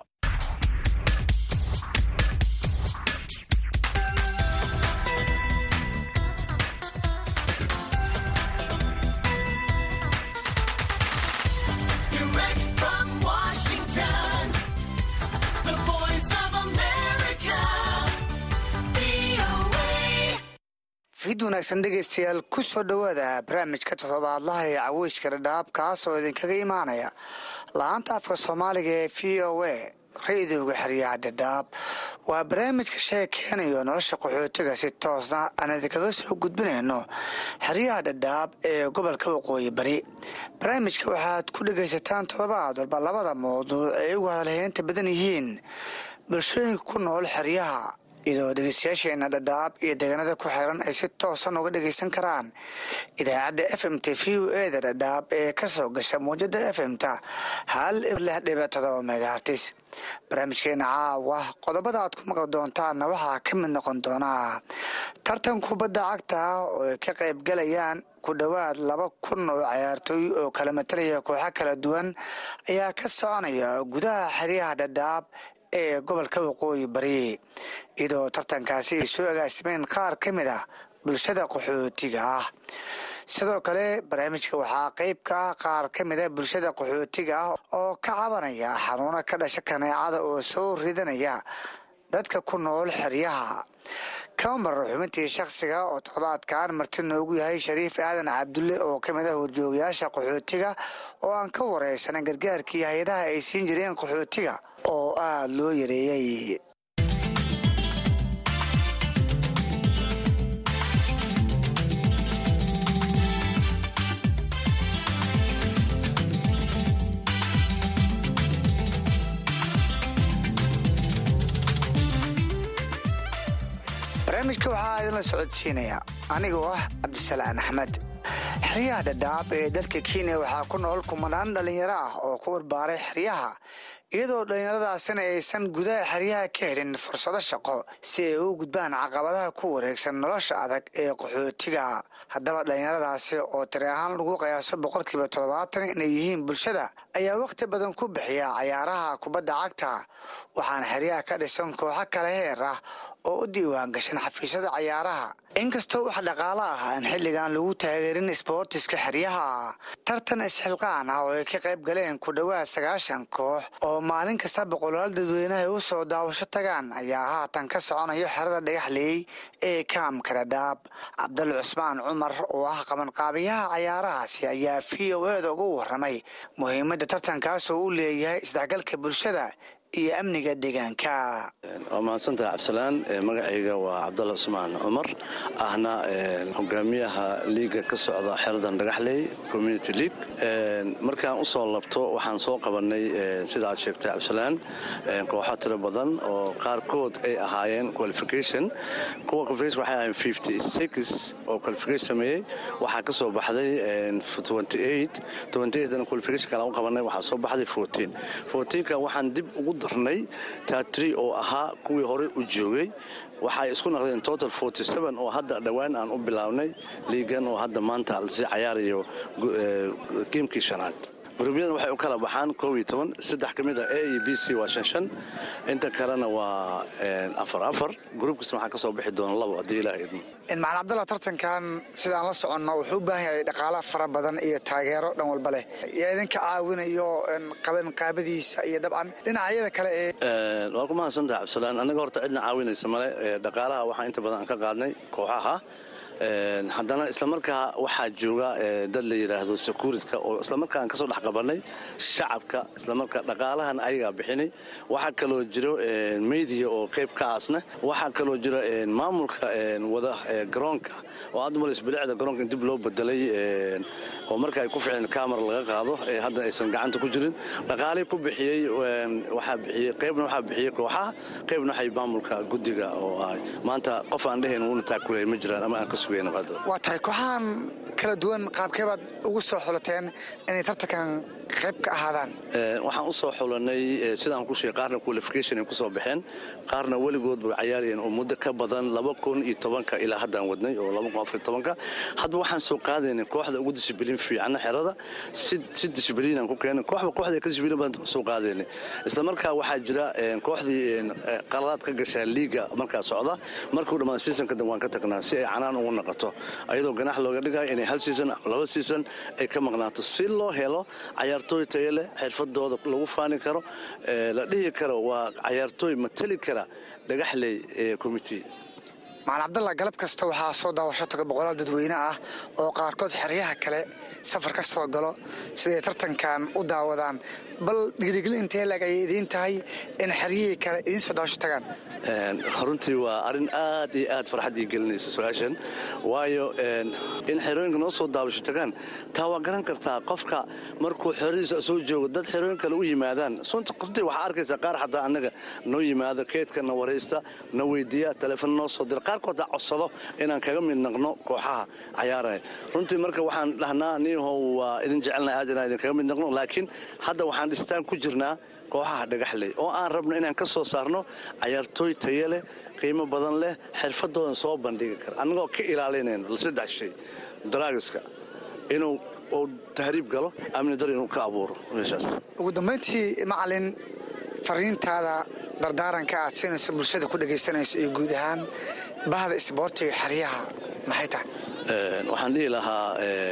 fid wanaagsan dhegaystayaal ku soo dhowaada barnaamijka toddobaadlaha ee caweyska dhadhaab kaas oo idinkaga imaanaya la-aanta afka soomaaliga ee v o a ra-idooga xeryaha dhadhaab waa barnaamijka sheekeynayo nolosha qaxootiga si toosna aan idinkaga soo gudbinayno xeryaha dhadhaab ee gobolka waqooyi bari barnaamijka waxaad ku dhegaysataan toddobaad walba labada mawduuc ay ugu hadalheynta badan yihiin bulshooyinka ku nool xeryaha iyadoo dhegeystayaasheena dhadhaab iyo deegaanada ku xiran ay si toosan uga dhegaysan karaan idaacadda f m t v u eda dhadhaab ee ka soo gasha muwjada f m ta hal lix dhibic todoba megahartis barnaamijkeena caawa qodobada aad ku maqli doontaanna waxaa ka mid noqon doonaa tartan kubadda cagta oo ay ka qayb galayaan ku dhowaad laba kun oo cayaartooy oo kala matalaya kooxo kala duwan ayaa ka soconaya gudaha xeryaha dhadhaab ee gobolka waqooyi bari iyadoo tartankaasi ay soo agaasimeen qaar ka mid ah bulshada qaxootiga ah sidoo kale barnaamijka waxaa qeyb ka ah qaar ka mid a bulshada qaxootiga ah oo ka cabanaya xanuuno ka dhasha kaneecada oo soo ridanaya dadka ku nool xeryaha kama marar xubintii shakhsiga oo toddobaadkan marti noogu yahay shariif aadan cabdulle oo ka mid ah horjoogayaasha qaxootiga oo aan ka wareysanan gargaarkii hay-adaha ay siin jireen qaxootiga oo aada loo yareeyey barnaamijka waxaa idinla socodsiinaya anigoo ah cabdisalaan axmed xeryaha dhadhaab ee dalka kenya waxaa ku nool kumanaan dhallinyaro ah oo ku barbaaray xeryaha iyadoo dhallinyaradaasina aysan gudaha xeryaha ka helin fursado shaqo si ay u gudbaan caqabadaha ku wareegsan nolosha adag ee qaxootiga haddaba dhallinyaradaasi oo tiri ahaan lagu qiyaaso boqolkiiba toddobaatan inay yihiin bulshada ayaa wakhti badan ku bixiya cayaaraha kubadda cagta waxaana xeryaha ka dhisan kooxo kale heer ah oo u diiwaan gashan xafiisyada cayaaraha inkastoo wax dhaqaalo ah aan xilligan lagu taageerin isboortiska xeryaha tartan isxilqaan ah oo ay ka qayb galeen ku dhowaad sagaashan koox oo maalin kasta boqolaal dadweyneha u soo daawasho tagaan ayaa haatan ka soconayo xerada dhagaxleey ee kaamka dhadhaab cabdal cusmaan cumar oo ah qabanqaabiyaha cayaarahaasi ayaa v o eda uga waramay muhiimadda tartankaasoo u leeyahay isdhexgalka bulshada iyo amniga deegaanka waa mahadsantaha cabdisalaan magacayga waa cabdalla cusmaan cumar ahna hogaamiyaha liiga ka socda xeradan dhagaxley community league markaan u soo labto waxaan soo qabanay sida aad sheegtay cabdisalaan kooxo tiro badan oo qaarkood ay ahaayeen qualification kuwa qualification waxay ahaayeen fifty six oo qualification sameeyey waxaa ka soo baxday twenty eight twenty eight dan qualification kale u qabanay waxaa soo baxday fourteen fourteenka waxaan dib ugu darnay tatri oo ahaa kuwii horey u joogay waxay isku naqdeen total forty seven oo hadda dhowaan aan u bilaabnay liigan oo hadda maanta lasii cayaarayo geemkii shanaad guruubyadan waxay u kala baxaan koob iyo toban saddex ka mid a a iyo b c waa shan shan inta kalena waa afar afar gruubkasna waxaa ka soo bixi doona labo haddii ilaa idmo macalin cabdalla tartankan sidaan la soconno wuxuu u baahan yahay dhaqaala fara badan iyo taageero dhan walba leh yaa idinka caawinayo qabanqaabadiisa iyo dabcan dhinacyada kale ee waa ku mahadsantaha cabdisalaan annaga horta cidna caawinaysa male dhaqaalaha waxaa inta badan aan ka qaadnay kooxaha haddana islamarkaa waxaa jooga dad la yidhaahdo securitka oo islamarkaan kasoo dhex qabanay shacabka islamarkaa dhaqaalahan ayagaa bixinay waxaa kaloo jiro media oo qayb ka aasna waxaa kaloo jiro maamulka wada garoonka oo aad umalaysa bilicda garoonka in dib loo bedelay oo marka ay ku ficeen camera laga qaado ee hadda aysan gacanta ku jirin dhaqaalii ku bixiyey waxaa bixiyey qaybna waxaa bixiyey kooxaha qaybna waxay maamulka guddiga oo ah maanta qof aan dhehayn wuuna taakulay ma jiraan ama aan ka sugayn waa tahay kooxahan kala duwan qaabkeebaad ugu soo xulateen inay tartankan qayb ka ahaadaan waxaan u soo xulanay sidaan ku sheegay qaarna qualification ay ku soo baxeen qaarna weligood bay cayaarayeen oo muddo ka badan laba kun iyo tobanka ilaa haddaan wadnay oo laba kun afar iyo tobanka hadba waxaan soo qaadaynay kooxda ugu dishibiliin fiicana xerada si si dishibiliinaan ku keenay kooxba kooxda ka dishibiliin baan soo qaadaynay isla markaa waxaa jira kooxdii qaladaad ka gashaa liiga markaa socda markuu dhammaan seasonka dan waan ka tagnaa si ay canaan ugu noqoto ayadoo ganax looga dhigayo inay hal season laba season ay ka maqnaato si loo helo cayaartooy tayo leh xirfadooda lagu faani karo la dhihi karo waa cayaartooy matali kara dhagaxley commitee macalin cabdalla galab kasta waxaa soo daawasho taga boqolaal dadweyne ah oo qaarkood xeryaha kale safar ka soo galo siday tartankan u daawadaan bal dhiirigelin intee laeg ayay idiin tahay in xeryihii kale idiin soo daawasho tagaan runtii waa arrin aad iyo aad farxad ii gelinaysa su-aashan waayo in xerooyinka noo soo daabasho tagaan taa waa garan kartaa qofka markuu xeradiisa soo joogo dad xerooyin kale u yimaadaan runtii waxaa arkaysaa qaar xataa annaga noo yimaado keedka na waraysta na weydiiya taleefon noo soo dira qaarkood codsado inaan kaga mid naqno kooxaha cayaaraya runtii marka waxaan dhahnaa niihow waa idin jecelna aad inaan idinkaga mid naqno laakiin hadda waxaan dhistaan ku jirnaa kooxaha dhagaxley oo aan rabno inaan ka soo saarno cayaartooy tayo leh qiimo badan leh xirfadoodan soo bandhigi kara annagoo ka ilaalinayno saddex shay daraagiska inuu uu tahriib galo amni dar inuu ka abuuro meeshaas ugu dambayntii macalin fariintaada dardaaranka aad siinayso bulshada ku dhegaysanayso iyo guud ahaan bahda isboortiga xeryaha maxay tahay waxaan dhihi lahaa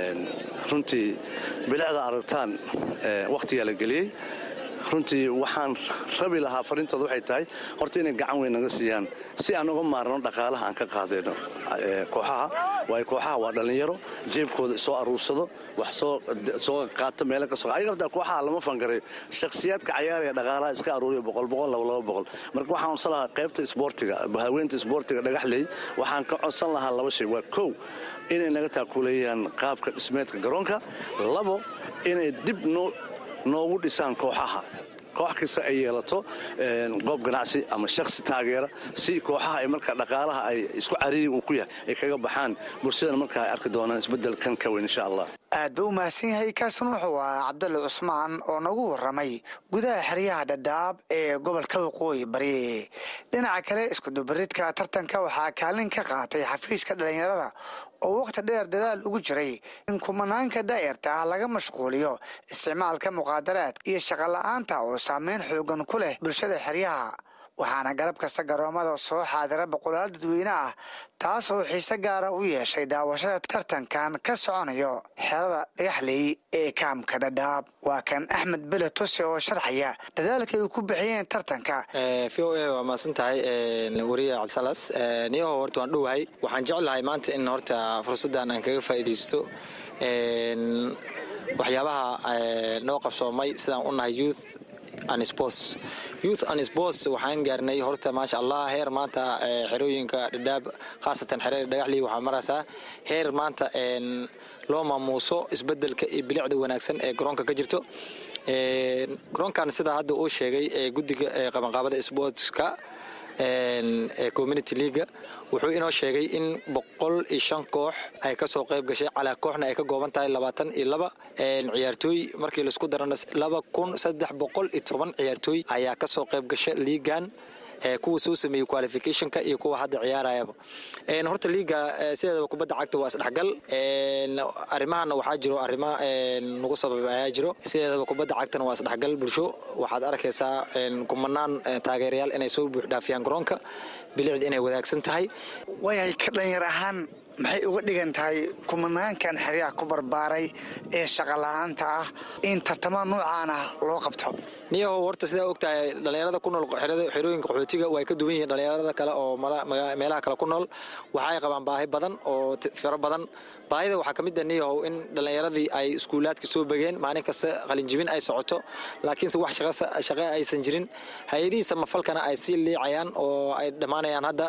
runtii bilicda aragtaan wakhtigaa la geliyey runtii waxaan rabi lahaa fariintooda waxay tahay horta inay gacan weyn naga siiyaan si aan uga maarno dhaqaalaha aan ka qaadayno kooxaha waayo kooxaha waa dhallinyaro jeebkooda soo aruursado wax soo qaata meelo ka soo ayaga hortaa kooxaha lama fangarayo shakhsiyaadka cayaaraya dhaqaalaha iska aruuriya boqol boqol laba laba boqol marka waxaan codsan lahaa qaybta isboortiga haweenta isboortiga dhagaxley waxaan ka codsan lahaa laba shay waa kow inay naga taakuleeyaan qaabka dhismeedka garoonka labo inay dib noo noogu dhisaan kooxaha koox kasta ay yeelato goob ganacsi ama shakhsi taageera si kooxaha ay markaa dhaqaalaha ay isku cariiri uu ku yahay ay kaga baxaan bulshadana markaa ay arki doonaan isbeddelkan ka weyn insha allah aad buu u mahadsan yahay kaasuna wuxuu ahaa cabdalle cusmaan oo nagu warramay gudaha xeryaha dhadhaab ee gobolka waqooyi bari dhinaca kale iskudubaridka tartanka waxaa kaalin ka qaatay xafiiska dhallinyarada oo wakhti dheer dadaal ugu jiray in kumanaanka daa'irta ah laga mashquuliyo isticmaalka muqaadaraadka iyo shaqola'aanta oo saameyn xoogan ku leh bulshada xeryaha waxaana galab kasta garoomada soo xaadira boqolaal dadweyne ah taas oo xiise gaara u yeeshay daawashada tartankan ka soconayo xerada dhagaxley ee kaamka dhadhaab waa kan axmed bele tuse oo sharxaya dadaalka ay ku bixiyeen tartanka v o a waa mahadsan tahay wariye cabdisalas niyaho horta waan dhowahay waxaan jeclahay maanta in horta fursaddan aan kaga faa'iidaysto waxyaabaha noo qabsoomay sidaan u nahay youth and sports youth and sports waxaan gaarnay horta maasha allah heer maanta xerooyinka dhadhaab khaasatan xerada dhagaxlii waxaa maraysaa heer maanta loo maamuuso isbedelka iyo bilicda wanaagsan ee garoonka ka jirto garoonkan sidaa hadda uu sheegay guddiga qabanqaabada sportska ee community leaga wuxuu inoo sheegay in boqol iyo shan koox ay kasoo qayb gashay calaa kooxna ay ka gooban tahay labaatan iyo laba ciyaartooy markii laisku darana laba kun saddex boqol iyo toban ciyaartooy ayaa kasoo qayb gasha liigan kuwa soo sameeyey qualificationka iyo kuwa hadda ciyaarayaba horta liiga sideedaba kubadda cagta waa isdhexgal arrimahana waxaa jiro arrimo nagu sabab ayaa jiro sideedaba kubadda cagtana waa isdhexgal bulsho waxaad arkaysaa kumanaan taageerayaal inay soo buuxdhaafiyaan garoonka bilicda inay wadaagsan tahay waayahay ka dhalinyar ahaan maxay uga dhigan tahay kumanaankan xeryaha ku barbaaray ee shaqala-aanta ah in tartamo noocaan ah loo qabto niyahow horta sidaa ogtahay dhallinyarada ku nool xerooyinka qaxootiga way ka duwan yihiin dhallinyarada kale oo meelaha kale ku nool waxay qabaan baahi badan oo firo badan baahida waxaa ka mid ah niyahow in dhallinyaradii ay iskuulaadka soo begeen maalin kasta qalinjibin ay socoto laakiinse wax shaqo aysan jirin hay-adihii samafalkana ay sii liicayaan oo ay dhammaanayaan hadda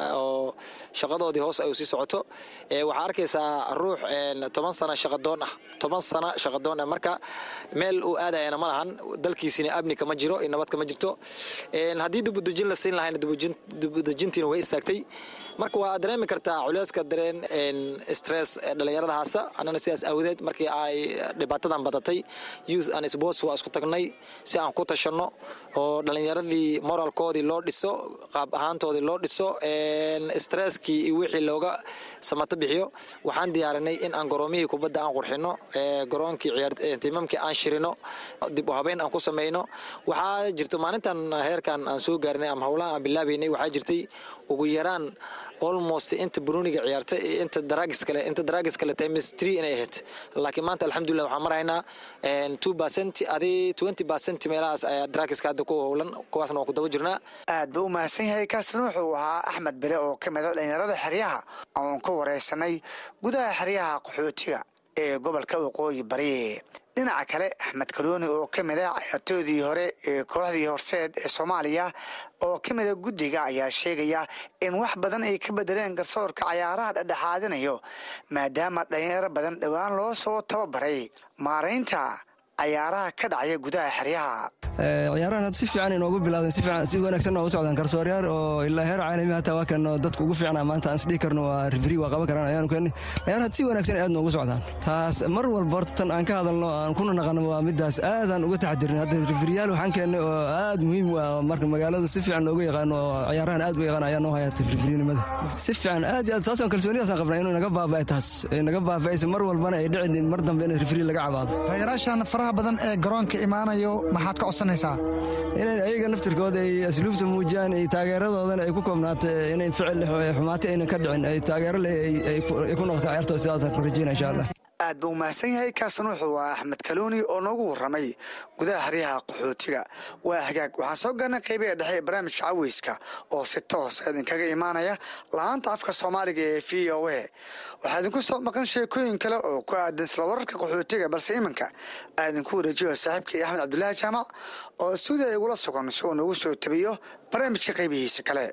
oo shaqadoodii hoos ay sii socoto waxaa arkaysaa ruux toban sano shaqadoon ah toban sano shaqadoon ah marka meel uu aadayana ma lahan dalkiisina amni kama jiro nabad kama jirto haddii dibudejin la siin lahayna dibudejintiina way istaagtay marka waa dareemi kartaa culeyska dareen stress dhallinyarada haasta annana sidaas aawadeed markii ay dhibaatadan badatay youth and sports waa isku tagnay si aan ku tashanno oo dhallinyaradii moralkoodii loo dhiso qaab ahaantoodii loo dhiso stresskii iyo wixii looga samato bixiyo waxaan diyaarinay in aan garoomihii kubadda aan qurxino garoonkii tiimamkii aan shirino dib u habeyn aan ku samayno waxaa jirto maalintan heerkan aan soo gaarinay ama howlaha aan bilaabaynay waxaa jirtay ugu yaraan almost inta bruniga ciyaarta inta daragis kale inta daragis kale times three inay ahayd laakiin maanta alxamdulillah waxaan maraynaa two percent adi twenty percent meelahaas ayaa daragiska hadda ku howlan kuwaasna waan ku daba jirnaa aad buu u mahadsan yahay kaasna wuxuu ahaa axmed bere oo ka mida dhallinyarada xeryaha oon ka wareysanay gudaha xeryaha qaxootiga ee gobolka waqooyi bari dhinaca kale axmed kaluuni oo ka mid a cayaartoodii hore ee kooxdii horseed ee soomaaliya oo ka mida guddiga ayaa sheegaya in wax badan ay ka bedeleen garsoorka cayaaraha dhexdhexaadinayo maadaama dhalinyaro badan dhowaan loo soo tababaray maaraynta cayaaraha ka dhacaya gudaha xeryaha ciyaarahan hadda si fiican inoogu bilaawdeen si fiican si wanaagsan noogu socdaan garsooryaal oo ilaa heer caalami hataa waa kan dadka ugu fiicnaa maanta aan isdhihi karno waa rifri waa qaban karaan ayaanu keenay ciyaaraha si wanaagsan aad noogu socdaan taas mar walba horta tan aan ka hadalno aan kuna naqano waa midaas aadaan uga taxadirin hadda rifriyaal waxaan keennay oo aad muhiim u ah marka magaalada si fiican looga yaqaano oo ciyaarahan aad u yaqaan ayaa noo haya rifrinimada si fiican aad iyo aad saasaan kalsoonidaasaan qabnaa inuu naga baaba'e taas naga baaba'ayso mar walbana ay dhicin mar dambe in rifri laga cabaado taageeraashan faraha badan ee garoonka imaanayo maxaad ka codsanaysaa inay ayaga naftirkooda ay asluubta muujiyaan ay taageeradoodana ay ku koobnaato inay ficil xumaati aynan ka dhicin ay taageero leh ay ku noqoto ciyaartooda sidaasaan ku rajeyna insha allah aad buu umahadsan yahay kaasna wuxuu ah axmed kaluuni oo noogu warramay gudaha xeryaha qaxootiga waa hagaag waxaan soo gaarnay qaybaha dhexe ee barnaamijka caweyska oo si toos idinkaga imaanaya laanta afka soomaaliga ee v o a waxaa idinku soo maqan sheekooyin kale oo ku aadan isla wararka qaxootiga balse iminka aa idinku wareejiyo saaxiibkii axmed cabdulaahi jaamac oo stuudiya igula sugan si uu noogu soo tabiyo barnaamijka qaybihiisa kale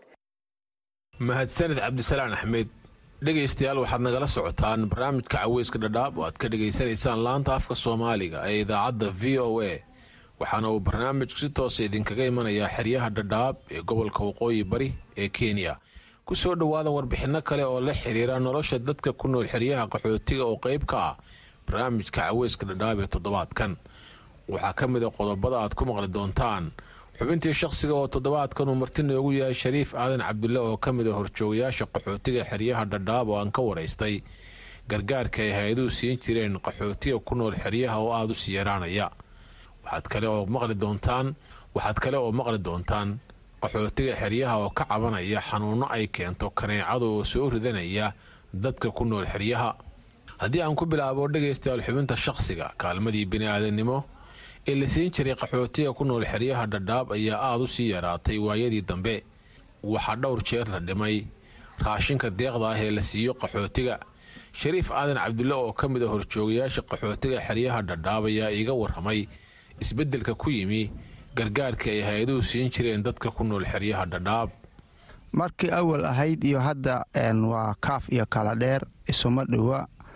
mahadsanid cabdisalaan axmed dhegaystayaal waxaad nagala socotaan barnaamijka caweyska dhadhaab oo aad ka dhegaysanaysaan laanta afka soomaaliga ee idaacadda v o a waxaana uu barnaamijku si toosa idinkaga imanayaa xeryaha dhadhaab ee gobolka waqooyi bari ee kenya ku soo dhowaada warbixinno kale oo la xiriira nolosha dadka ku nool xeryaha qaxootiga oo qayb ka ah barnaamijka caweyska dhadhaab ee toddobaadkan waxaa ka mid a qodobada aad ku maqli doontaan xubintii shakhsiga oo toddobaadkan uu marti noogu yahay shariif aadan cabdulle oo ka mid a horjoogayaasha qaxootiga xeryaha dhadhaab oo aan ka waraystay gargaarka ay hay-aduhu siin jireen qaxootiga ku nool xeryaha oo aada u sii yaraanaya waxaad kale oo maqli doontaan waxaad kale oo maqli doontaan qaxootiga xeryaha oo ka cabanaya xanuunno ay keento kaneecada oo soo ridanaya dadka ku nool xeryaha haddii aan ku bilaabo dhegaystayaal xubinta shakhsiga kaalmadii bini-aadannimo ee la siin jiray qaxootiga ku nool xeryaha dhadhaab ayaa aada u sii yaraatay waayadii dambe waxaa dhowr jeer la dhimay raashinka deeqda ah ee la siiyo qaxootiga shariif aadan cabdulle oo ka mid a horjoogayaasha qaxootiga xeryaha dhadhaab ayaa iiga warramay isbeddelka ku yimi gargaarka ay hay-aduhu siin jireen dadka ku nool xeryaha dhadhaab markii awal ahayd iyo hadda waa kaaf iyo kala dheer isuma dhowa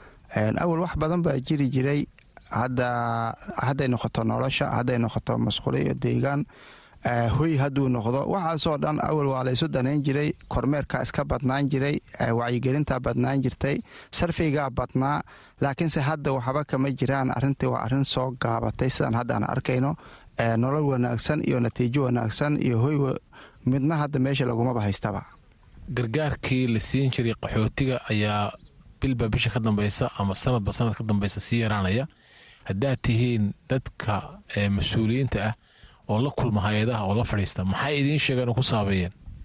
awal wax badan baa jiri jiray hadda hadday noqoto nolosha hadday noqoto masquulo iyo deegaan hoy hadduu noqdo waxaasoo dhan awal waa laysu danayn jiray kormeerkaa iska badnaan jiray wacyigelintaa badnaan jirtay sarfigaa badnaa laakiinse hadda waxba kama jiraan arrintii waa arrin soo gaabatay sidaan haddaan arkayno nolol wanaagsan iyo natiijo wanaagsan iyo hoy midna hadda meesha lagumaba haystaba gargaarkii la siin jiray qaxootiga ayaa bilba bisha ka dambeysa ama sanadba sanad ka dambeysa sii yaraanaya haddaad tihiin dadka mas-uuliyiinta ah oo la kulma hay-adaha oo la fadhiista maxay idiin sheegeen oo ku saabeeyeen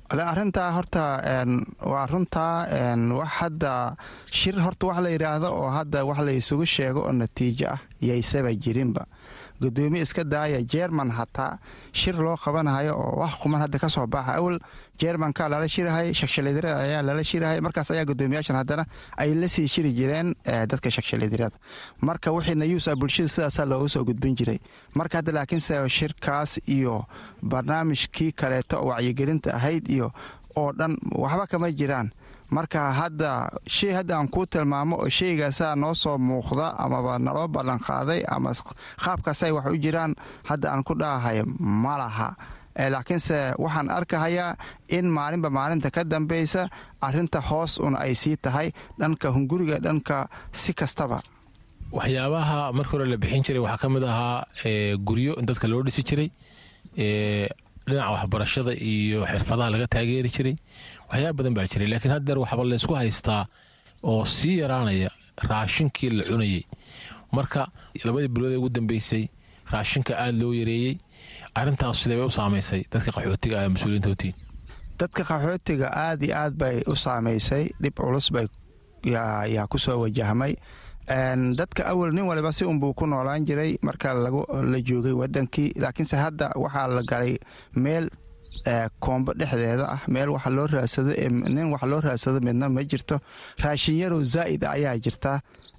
arintaa horta waa runtaa wax hadda shir horta wax la yidhaahdo oo hadda wax la isugu sheego oo natiijo ah yaysaba jirinba gudoomiye iska daaya jerman hataa shir loo qabanayo oo wax quman hadda kasoo baxa awal jermanka lala shirahay shakshalidirada ayaa lala shirahay markaas ayaa gudoomiyaashan haddana ay la sii shiri jireen dadka shakshalidirada marka wixii nayuusa bulshada sidaasaa loogu soo gudbin jiray marka hadda laakiinse shirkaas iyo barnaamijkii kaleeto oo wacyigelinta ahayd iyo oo dhan waxba kama jiraan marka hadda shay hadda aan kuu tilmaamo oo shaygaasaa noo soo muuqda amaba naloo ballanqaaday ama qaabkaasay wax u jiraan hadda aan ku dhahahay ma laha laakiinse waxaan arkahayaa in maalinba maalinta ka dambaysa arinta hoos un ay sii tahay dhanka hunguriga dhanka si kastaba waxyaabaha marka hore la bixin jiray waxaa ka mid ahaa guryo in dadka loo dhisi jiray dhinaca waxbarashada iyo xirfadaha laga taageeri jiray waxyaaba badan baa jiray laakiin haddeer waxba laysku haystaa oo sii yaraanaya raashinkii la cunayey marka labadii bilood ee ugu dambeysay raashinka aada loo yareeyey arintaas sidee bay u saamaysay dadka qaxootiga ah mas-uuliyiintootiin dadka qaxootiga aad iyo aad bay u saamaysay dhib culus bay yaa ku soo wajahmay dadka awal nin waliba si unbuu ku noolaan jiray marka la joogay wadankii laakiinse hadda waxaa la galay meel koombo dhexdeeda ah meel wax loo raadsado nin wax loo raadsado midna ma jirto raashin yarow zaa'id ayaa jirta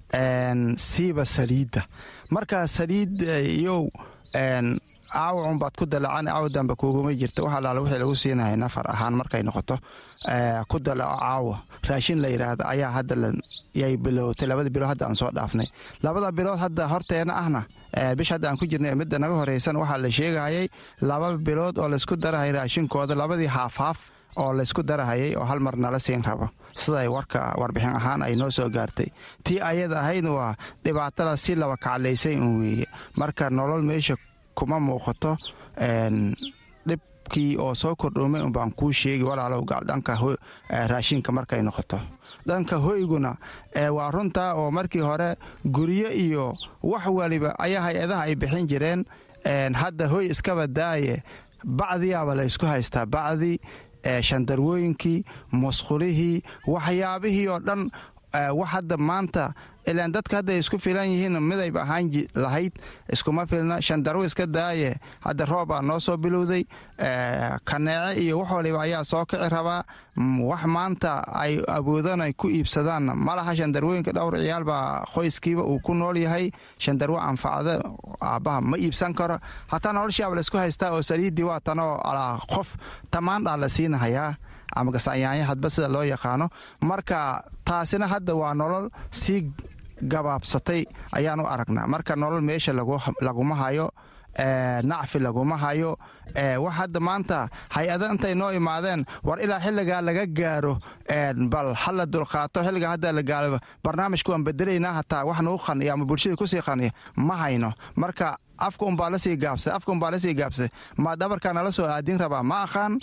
siiba saliidda marka saliid iyow caawacun baad ku dalacan caawa damba kuuguma jirto wax alaala wixii lagu siinahay nafar ahaan markay noqoto ku dalaco caawa raashin la yidhaahda ayaa hadda yay bilowtay labada bilood hadda aan soo dhaafnay labada bilood hadda horteena ahna bish hadda aan ku jirnay midda naga horeysan waxaa la sheegayay laba bilood oo laysku darahay raashinkooda labadii haafhaaf oo laysku darahayay oo hal mar nala siin rabo siday warka warbixin ahaan ay noo soo gaartay tii ayada ahaydna waa dhibaatada si laba kaclaysay un weeye marka nolol meesha kuma muuqato dhibkii oo soo kordhoomay unbaan kuu sheegi walaalow dhanka raashinka markay noqoto dhanka hoyguna waa runtaa oo markii hore guryo iyo wax waliba ayaa hay-adaha ay bixin jireen hadda hoy iskaba daaye bacdiyaaba la ysku haystaa bacdi shandarwooyinkii musqulihii waxyaabihii oo dhan wax hadda maanta ilaan dadka hadday isku filan yihiin midayba ahaan lahayd iskuma filna shandarwo iska daaye hadda roobaa noo soo bilowday kaneece iyo wax waliba ayaa soo kici rabaa wax maanta ay awoodaan ay ku iibsadaanna malaha shandarwooyinka dhowr ciyaalbaa qoyskiiba uu ku nool yahay shandarwo anfacda aabbaha ma iibsan karo hataa noloshaaba laysku haystaa oo saliiddii waa tanoo alaa qof tamaandhaa la siinahayaa ama gasanyaanya hadba sida loo yaqaano marka taasina hadda waa nolol sii gabaabsatay ayaan u aragnaa marka nolol meesha laguma hayo nacfi laguma hayo wax hadda maanta hay-ada intay noo imaadeen war ilaa xilligaa laga gaaro bal hala dulqaato xilligaa hadda la gaalo barnaamijka waan bedelaynaa hataa wax nagu qaniya ama bulshada kusii qaniya ma hayno marka afka unbaa lasii gaabsay afka unbaa lasii gaabsay ma dhabarkaa nala soo aadin rabaa ma aqaan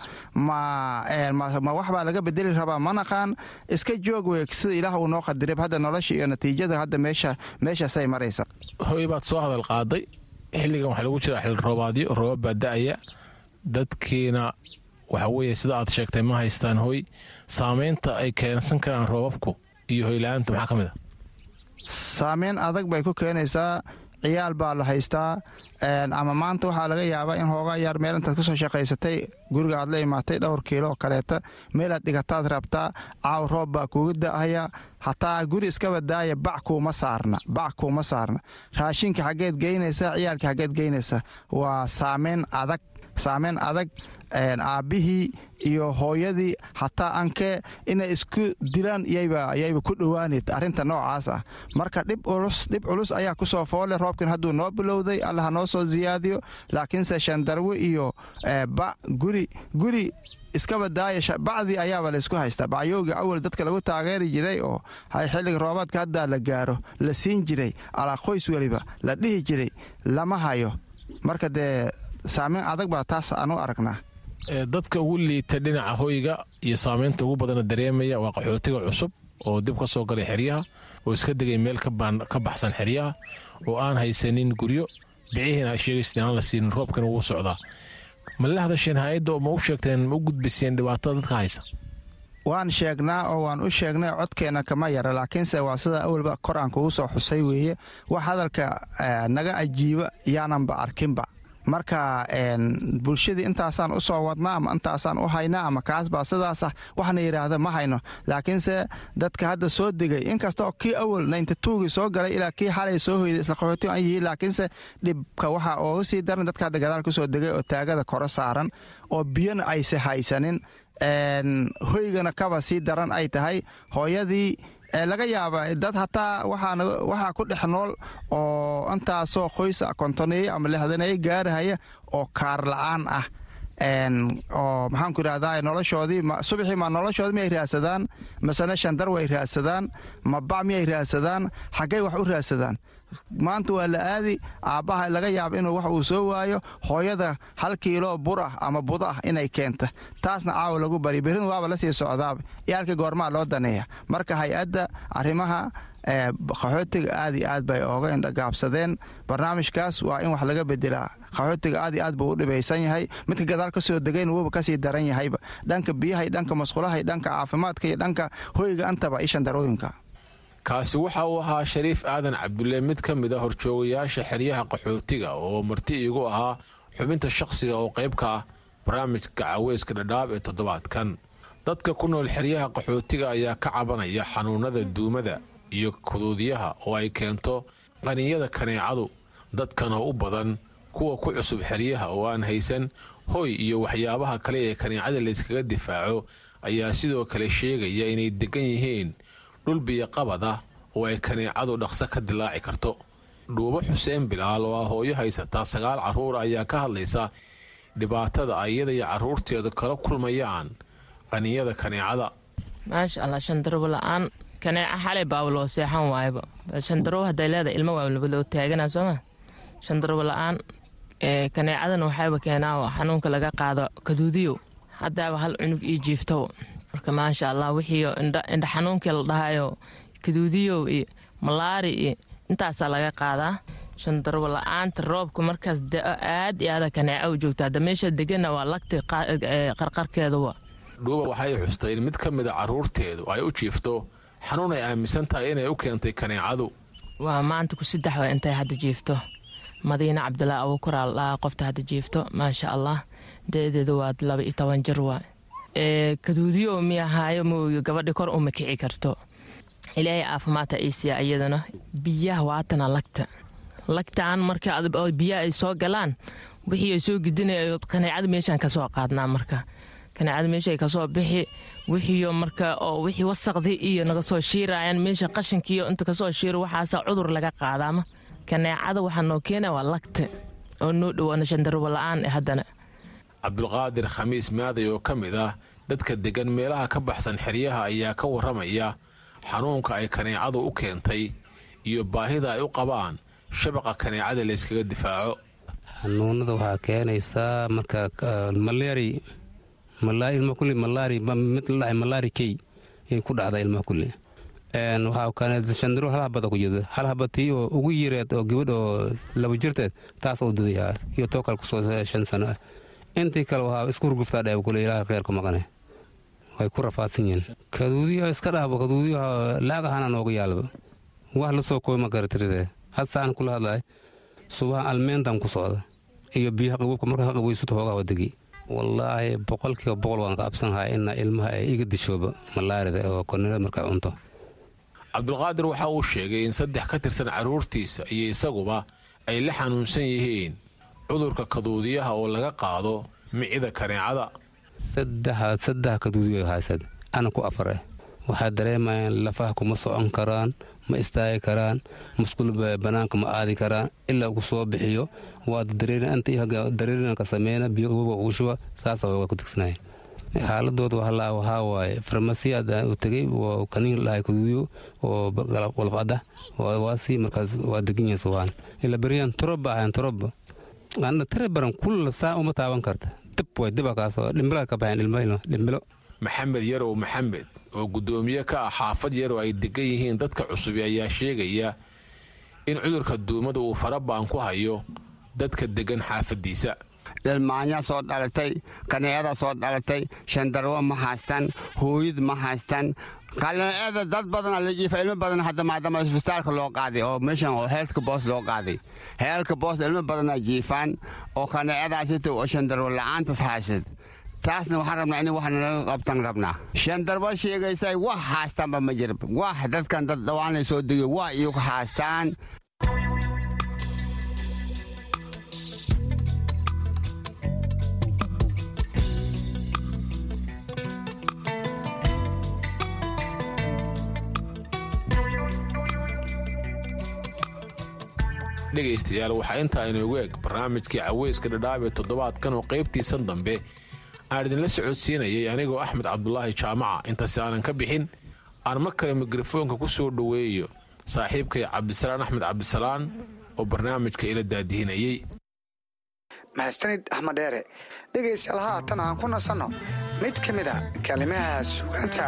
ma waxbaa laga bedeli rabaa ma naqaan iska joog wey sida ilaah uu noo qadiray hadda nolosha iyo natiijada hadda meesha meeshaasay maraysa hoy baad soo hadal qaaday xilligan waxaa lagu jiraa xil roobaadyo roobab baa da-aya dadkiina waxa weeye sida aad sheegtay ma haystaan hoy saamaynta ay keensan karaan roobabku iyo hoyla-aanta maxaa ka mid a saameyn adag bay ku keenaysaa ciyaal baa la haystaa ama maanta waxaa laga yaabaa in hoogaa yaar meel intaad kusoo shaqaysatay guriga aad la imaatay dhowr kiilo oo kaleeta meelaad dhigataad rabtaa caaw roob baa kuuga da'aya hataa guri iskaba daaya bac kuuma saarna bac kuuma saarna raashinka xaggeed geynaysa ciyaalka xaggeed geynaysa waa saameyn adag saameyn adag aabbihii iyo hooyadii hataa ankee inay isku dilaan yayba ku dhowaanayd arrinta noocaas ah marka dhib culus ayaa kusoo foole roobkan hadduu noo bilowday alla ha noo soo siyaadiyo laakiinse shandarwe iyo guri guri iskaba daaya bacdii ayaaba laysku haystaa bacyowga awal dadka lagu taageeri jiray oo xilliga roobaadka haddaa la gaaro la siin jiray alaa qoys weliba la dhihi jiray lama hayo marka dee saameyn adag baa taas aan u aragnaa dadka ugu liita dhinaca hoyga iyo saamaynta ugu badana dareemaya waa qaxootiga cusub oo dib ka soo galay xeryaha oo iska degay meel ka baxsan xeryaha oo aan haysanin guryo bicihiina sheegaysa aan la siinin roobkana wuu socdaa ma la hadasheen hay-adda oo ma u sheegteen ma u gudbiseen dhibaatada dadka haysa waan sheegnaa oo waan u sheegnay codkeenna kama yara laakiinse waa sida awalba kor aan kugu soo xusay weeye wax hadalka naga ajiiba yaananba arkinba marka bulshadii intaasaan u soo wadnaa ama intaasaan u haynaa ama kaasbaa sidaasah waxna yidhaahda ma hayno laakiinse dadka hadda soo degay inkastoo kii awal nayntatuugii soo galay ilaa kii xalay soo hoyday isla qaxooti aan yihiin laakiinse dhibka waxaa ooga sii daran dadka hadda gadaal ku soo degay oo taagada koro saaran oo biyona ayse haysanin hoygana kaba sii daran ay tahay hooyadii laga yaaba dad hataa waxaa ku dhex nool oo intaasoo qoysa kontoneeye ama lixdaneeye gaarahaya oo kaar la-aan ah oo maxaanku idhahdaa noloshoodii subaxii ma noloshoodii miyay raadsadaan masane shandar way raadsadaan ma bac miyay raadsadaan xaggay wax u raadsadaan maanta waa la aadi aabbaha laga yaaba inuu wax uu soo waayo hooyada hal kiilo bur ah ama bud ah inay keenta taasna caawa lagu bari berrin waaba la sii socdaaba iyaalkii goormaa loo daneeya marka hay-adda arrimaha qaxootiga aad iyo aad bay ooga indhagaabsadeen barnaamijkaas waa in wax laga bedelaa qaxootiga aad iyo aad buu u dhibaysan yahay midka gadaal ka soo degayn wuuba kasii daran yahayba dhanka biyahay dhanka masqulahay dhanka caafimaadka iyo dhanka hoyga antaba ishan darooyinka kaasi waxa uu ahaa shariif aadan cabdulle mid ka mid a horjoogayaasha xeryaha qaxootiga oo marti iigu ahaa xubinta shakhsiga oo qayb ka ah barnaamijka caweyska dhadhaab ee toddobaadkan dadka ku nool xeryaha qaxootiga ayaa ka cabanaya xanuunada duumada iyo kuduudyaha oo ay keento qaninyada kaneecadu dadkan oo u badan kuwa ku cusub xeryaha oo aan haysan hoy iyo waxyaabaha kale ee kaneecada layskaga difaaco ayaa sidoo kale sheegaya inay degan yihiin dhul biyoqabad ah oo ay kaneecadu dhaqso ka dilaaci karto dhuubo xuseen bilaal oo ah hooyo haysataa sagaal carruura ayaa ka hadlaysa dhibaatada ay iyada iyo carruurteedu kala kulmayaan qaninyada kaneecada maasha allah shandarobo la-aan kaneeca xalay baaba loo seexan waayaba shandarobo hadday leedahay ilmo waa labadoo taaganaa sooma shandarobo la-aan kaneecadan waxayba keenaa xanuunka laga qaado kaduudiyo haddaaba hal cunug ii jiifto marka maasha allah wixii indha xanuunkii la dhahayo kaduudiyow iyo malaari iyo intaasaa laga qaadaa shandarobo la-aanta roobka markaas da-o aad iyo aada kaneeca u joogta hadda meesha degana waa lagti qarqarkeeduwa dhuuba waxay xustay in mid ka mida carruurteedu ay u jiifto xanuun ay aaminsan tahay inay u keentay kaneecadu waa maanta ku saddex waa intay hadda jiifto madiine cabdulaahi abuukuraa la dhahaa qofta hadda jiifto maasha allah da-deedu waa laba iyo toban jir waa kaduudiyo miyahaayo mooyo gabadhi kor uma kici karto ilaahay caafimaadta iisiya iyadana biyaha waatana lagta lagtaan marka biyaha ay soo galaan wixii ay soo gidinay kaneecada meeshaan kasoo qaadnaa marka kaneecada meesha ay kasoo bixi wixiiyo marka oo wixii wasaqdii iyo naga soo shiirayaan meesha qashinkiiyo inta kasoo shiiro waxaasa cudur laga qaadaama kaneecada waxaa noo keena waa lagta oo noo dhowaana shandaruba la-aan haddana cabdulqaadir khamiis maaday oo ka mid ah dadka deggan meelaha ka baxsan xeryaha ayaa ka warramaya xanuunka ay kaneecadu u keentay iyo baahida ay u qabaan shabaqa kaneecada layskaga difaaco xanuunada waxaa keenaysaa marka malaari ilma kulli malaari mid la dhahay malaari key ay ku dhacda ilmaha kulli waxaa keenay shandaro hal habada ku jirta hal habatii oo ugu yareed oo gabadh oo laba jirteed taas oo dudayaa iyo too kale kusoo shan sano ah intii kale waxaa isku hurguftaa dheeb kule ilaaha kheerka maqane way ku rafaadsan yihiin kaduudiya iska dhahbo kaduudiyaha laag ahaana nooga yaalba wax la soo kooy ma garatiride had saan kula hadlahay subaha almeentan ku socda iyo biyaha qabuubka marka ha qabweysato hoogaa wadagi wallaahi boqolkiiba boqol waan ka absanahay ina ilmaha ay iga dishooba malaarida oo kornilada markaa cunto cabdulqaadir waxa uu sheegay in saddex ka tirsan carruurtiisa iyo isaguba ay la xanuunsan yihiin cudurka kaduudiyaha oo laga qaado micida kaneecada saddex kaduudiyo haysad ana ku afar ah waxaa dareemayaan lafaha kuma socon karaan ma istaagi karaan musqul banaanka ma aadi karaan ilaa uu soo bixiyo waa dareerinanka sameyna biyo uga ugu shuba saasa hooga ku tigsanaya xaaladooda waxaa waaye farmasi u tegay kaniin dhahay kaduudiyo oo walfada waasi markaas waa degan yahay suwaan ila beriyaan toroba ahayn toroba ana tare baran kulla saa uma taaban karta dib way diba kaasoo dhimbila ka baxeen ilmo dhimbilo maxamed yarow maxamed oo guddoomiye ka ah xaafad yarow ay degan yihiin dadka cusubi ayaa sheegaya in cudurka duumada uu faraba'an ku hayo dadka degan xaafadiisa ilmaanya soo dhalatay kaneecada soo dhalatay shandarwo ma haystaan hooyad ma haystaan kaneecada dad badana la jiifa ilmo badan hadda maadaama isbitaalka loo qaaday oo meeshan oo heelka boos loo qaaday heelka boos ilmo badana jiifaan oo kaneecadaasita oo shandarwo la'aantas haysad taasna waxaan rabnaa in wax nalaga qabtan rabnaa shandarba sheegaysay wax haastaanba ma jira wax dadkan dad dhawaanay soo degay wax iyagu haastaan dhegaystayaal waxaa intaa inoogu eg barnaamijkii caweyska dhadhaab ee toddobaadkan oo qaybtiisan dambe aan idinla socodsiinayay anigoo axmed cabdulaahi jaamaca intaasi aanan ka bixin aan mar kale mikrofoonka ku soo dhoweeyo saaxiibkay cabdisalaan axmed cabdisalaan oo barnaamijka ila daadihinayey mahadsanid axmed dheere dhegaystayaal haatan aan ku nasanno mid ka mid a kalimaha sugaanta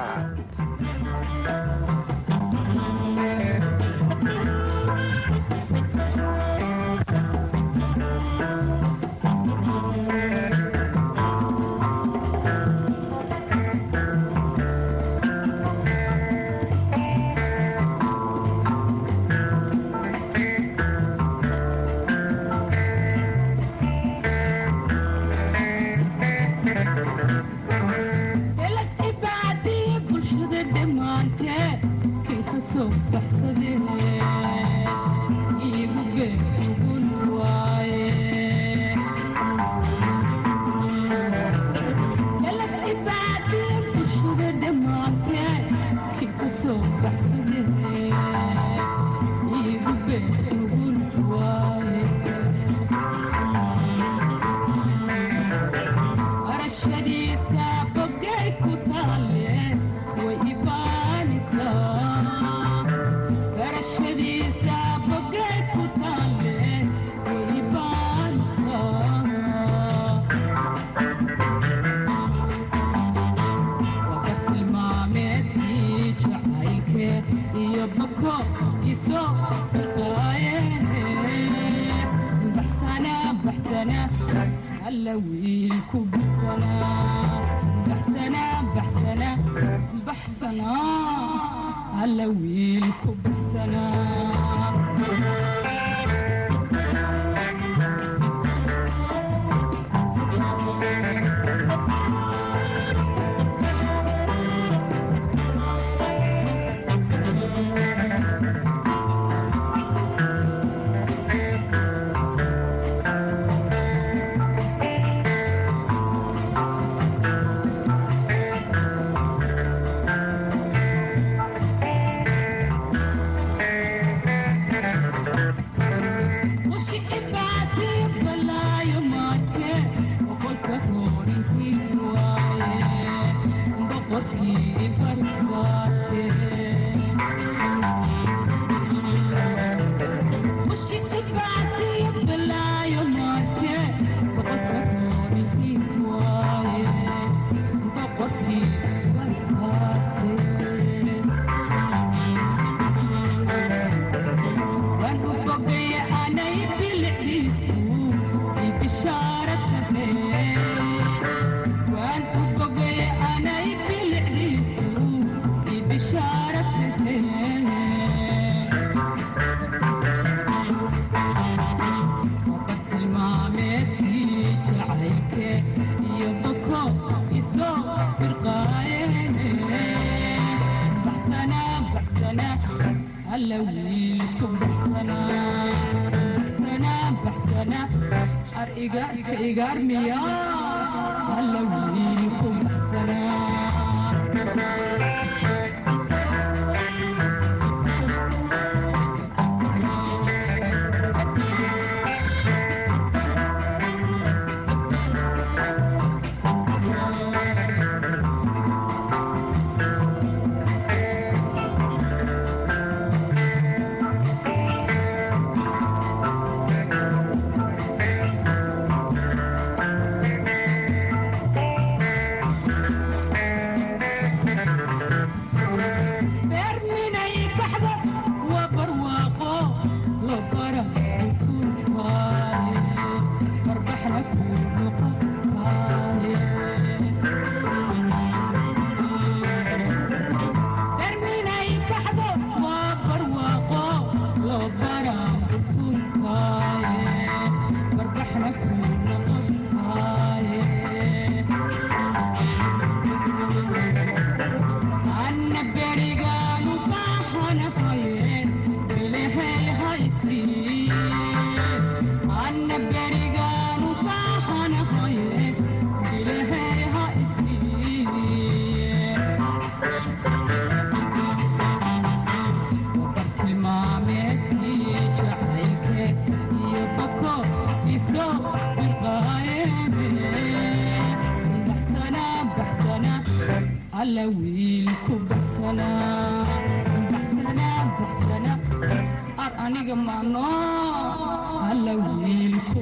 alla wiilku baxsanaa baxsanaa baxsana ar aniga maano alla wiilku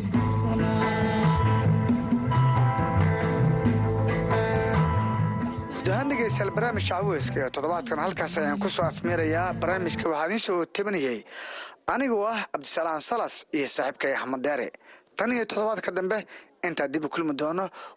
guud ahaan dhegeystayaal barnaamijka caweyska ee toddobaadkan halkaas ayaan ku soo afmeerayaa barnaamijka waxaa idiin soo tabanayay anigoo ah cabdisalaan salas iyo saaxiibkay axmed deere tan iyo toddobaadka dambe intaa dib u kulmi doono